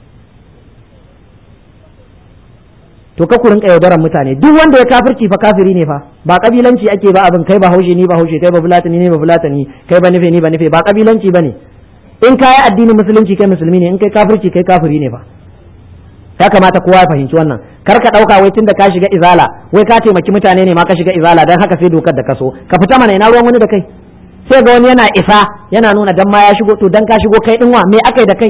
to ka ku rinka yaudaran mutane duk wanda ya kafirci fa kafiri ne fa ba kabilanci ake ba abin kai ba haushe ni ba haushe kai ba fulatani ne ba fulatani kai ba nufe ni ba nufe ba kabilanci bane in kai addinin musulunci kai musulmi ne in kai kafirci kai kafiri ne fa ya kamata kowa ya fahimci wannan kar ka dauka wai tunda ka shiga izala wai ka taimaki mutane ne ma ka shiga izala dan haka sai dokar da ka so ka fita mana ina ruwan wani da kai sai ga wani yana isa yana nuna dan ma ya shigo to dan ka shigo kai din wa me akai da kai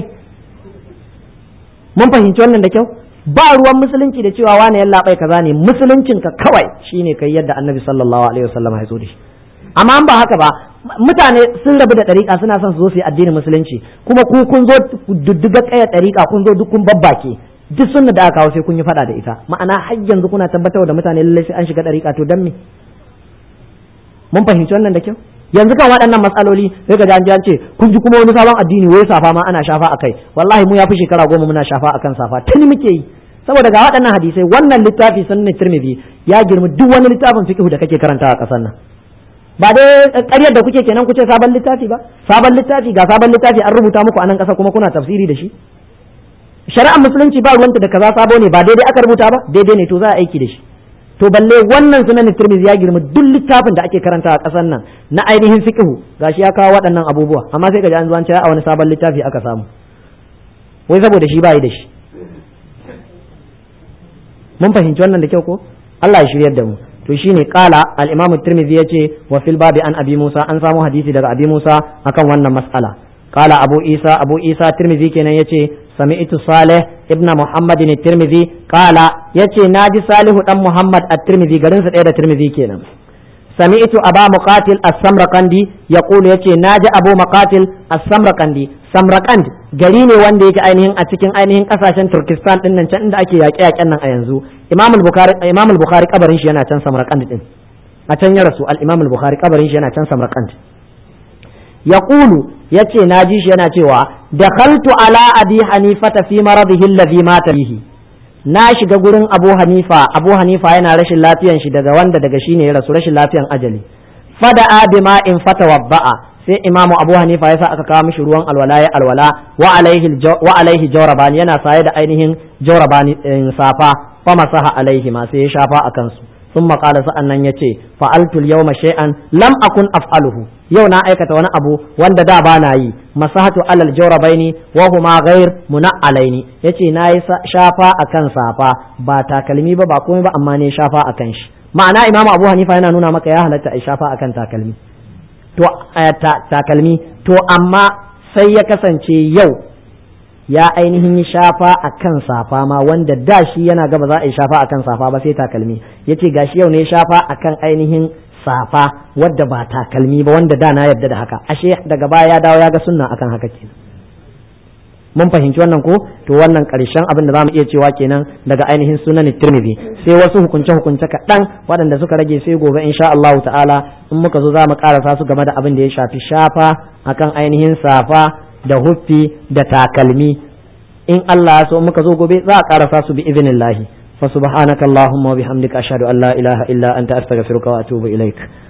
mun fahimci wannan da kyau ba ruwan musulunci da cewa wani yalla bai kaza ne musuluncin ka kawai shine kai yadda annabi sallallahu alaihi wasallam ya zo da shi amma an ba haka ba mutane sun rabu da ɗariƙa suna son su zo su yi addinin musulunci kuma ku kun zo dudduga ƙayar ɗariƙa kun zo duk kun babbake duk sunna da aka kawo sai kun yi faɗa da ita ma'ana har yanzu kuna tabbatar da mutane lallai sai an shiga ɗariƙa to dan me mun fahimci wannan da kyau yanzu kan waɗannan matsaloli sai ga an ce kun ji kuma wani sabon addini wai safa ma ana shafa akai wallahi mu ya fi shekara goma muna shafa akan safa tuni muke yi saboda ga waɗannan hadisai wannan littafi sunan tirmidhi ya girma duk wani littafin fiqh da kake karantawa a ƙasar nan ba dai ƙaryar da kuke kenan kuce sabon littafi ba sabon littafi ga sabon littafi an rubuta muku a nan ƙasa kuma kuna tafsiri da shi shari'ar musulunci ba ruwanta da kaza sabo ne ba daidai aka rubuta ba daidai ne to za a aiki da shi to balle wannan sunan tirmidhi ya girma duk littafin da ake karanta a ƙasar nan na ainihin fiqhu gashi ya kawo waɗannan abubuwa amma sai ka ji an zo an ce a wani sabon littafi aka samu wai saboda shi ba yi da shi mun fahimci wannan da kyau ko Allah ya shiryar da mu to shine kala al-Imam Tirmidhi yace wa fil babi an Abi Musa an samu hadisi daga Abi Musa akan wannan mas'ala kala Abu Isa Abu Isa Tirmidhi kenan yace sami'tu Salih ibn Muhammad Tirmidhi kala yace naji Salihu dan Muhammad at-Tirmidhi garin sa ɗaya da Tirmidhi kenan sami'tu Aba Muqatil as-Samraqandi yaqulu yace naji Abu Muqatil as-Samraqandi Samraqand gari ne wanda yake ainihin a cikin ainihin kasashen Turkistan din nan can inda ake yaƙe-yaƙen nan a yanzu Imam al-Bukhari Imam al-Bukhari kabarin shi yana can Samarkand din a can ya rasu al-Imam al-Bukhari kabarin shi yana can Samarkand yaqulu yace naji shi yana cewa dakhaltu ala abi hanifata fi maradihi alladhi mata bihi na shiga gurin Abu Hanifa Abu Hanifa yana rashin lafiyan shi daga wanda daga shi ne ya rasu rashin lafiyan ajali fada bima in fatawadda'a sai imamu abu hanifa ya sa aka kawo mishi ruwan alwala ya alwala wa alaihi jawrabani yana saye da ainihin jawrabani safa fa masaha alaihi ma sai ya shafa a kansu sun maƙala sa'an nan ya ce fa'altul yau shay'an lam akun af'aluhu yau na aikata wani abu wanda da ba na yi masahatu alal jawrabaini wa huma ghair muna'alaini yace na yi shafa akan safa ba takalmi ba ba komai ba amma ne shafa akan shi ma'ana imamu abu hanifa yana nuna maka ya halatta a shafa akan takalmi to takalmi to amma sai ya kasance yau ya ainihin yi shafa a kan safa ma wanda da shi yana gaba za a yi shafa a kan safa ba sai takalmi ya ce gashi yau ne shafa a kan ainihin safa wadda ba takalmi ba wanda da na yarda da haka ashe daga baya ya dawo ya ga sunna akan haka kenan mun fahimci wannan ko to wannan karshen abin da zamu iya cewa kenan daga ainihin sunan Tirmidhi sai wasu hukunce hukunce kaɗan waɗanda suka rage sai gobe insha Allah ta'ala in muka zo za mu karasa su game da abin da ya shafi shafa akan ainihin safa da huffi da takalmi in Allah ya so muka zo gobe za a karasa su bi idinillahi fa subhanakallahumma wa bihamdika ashhadu an la ilaha illa anta astaghfiruka wa atubu ilaik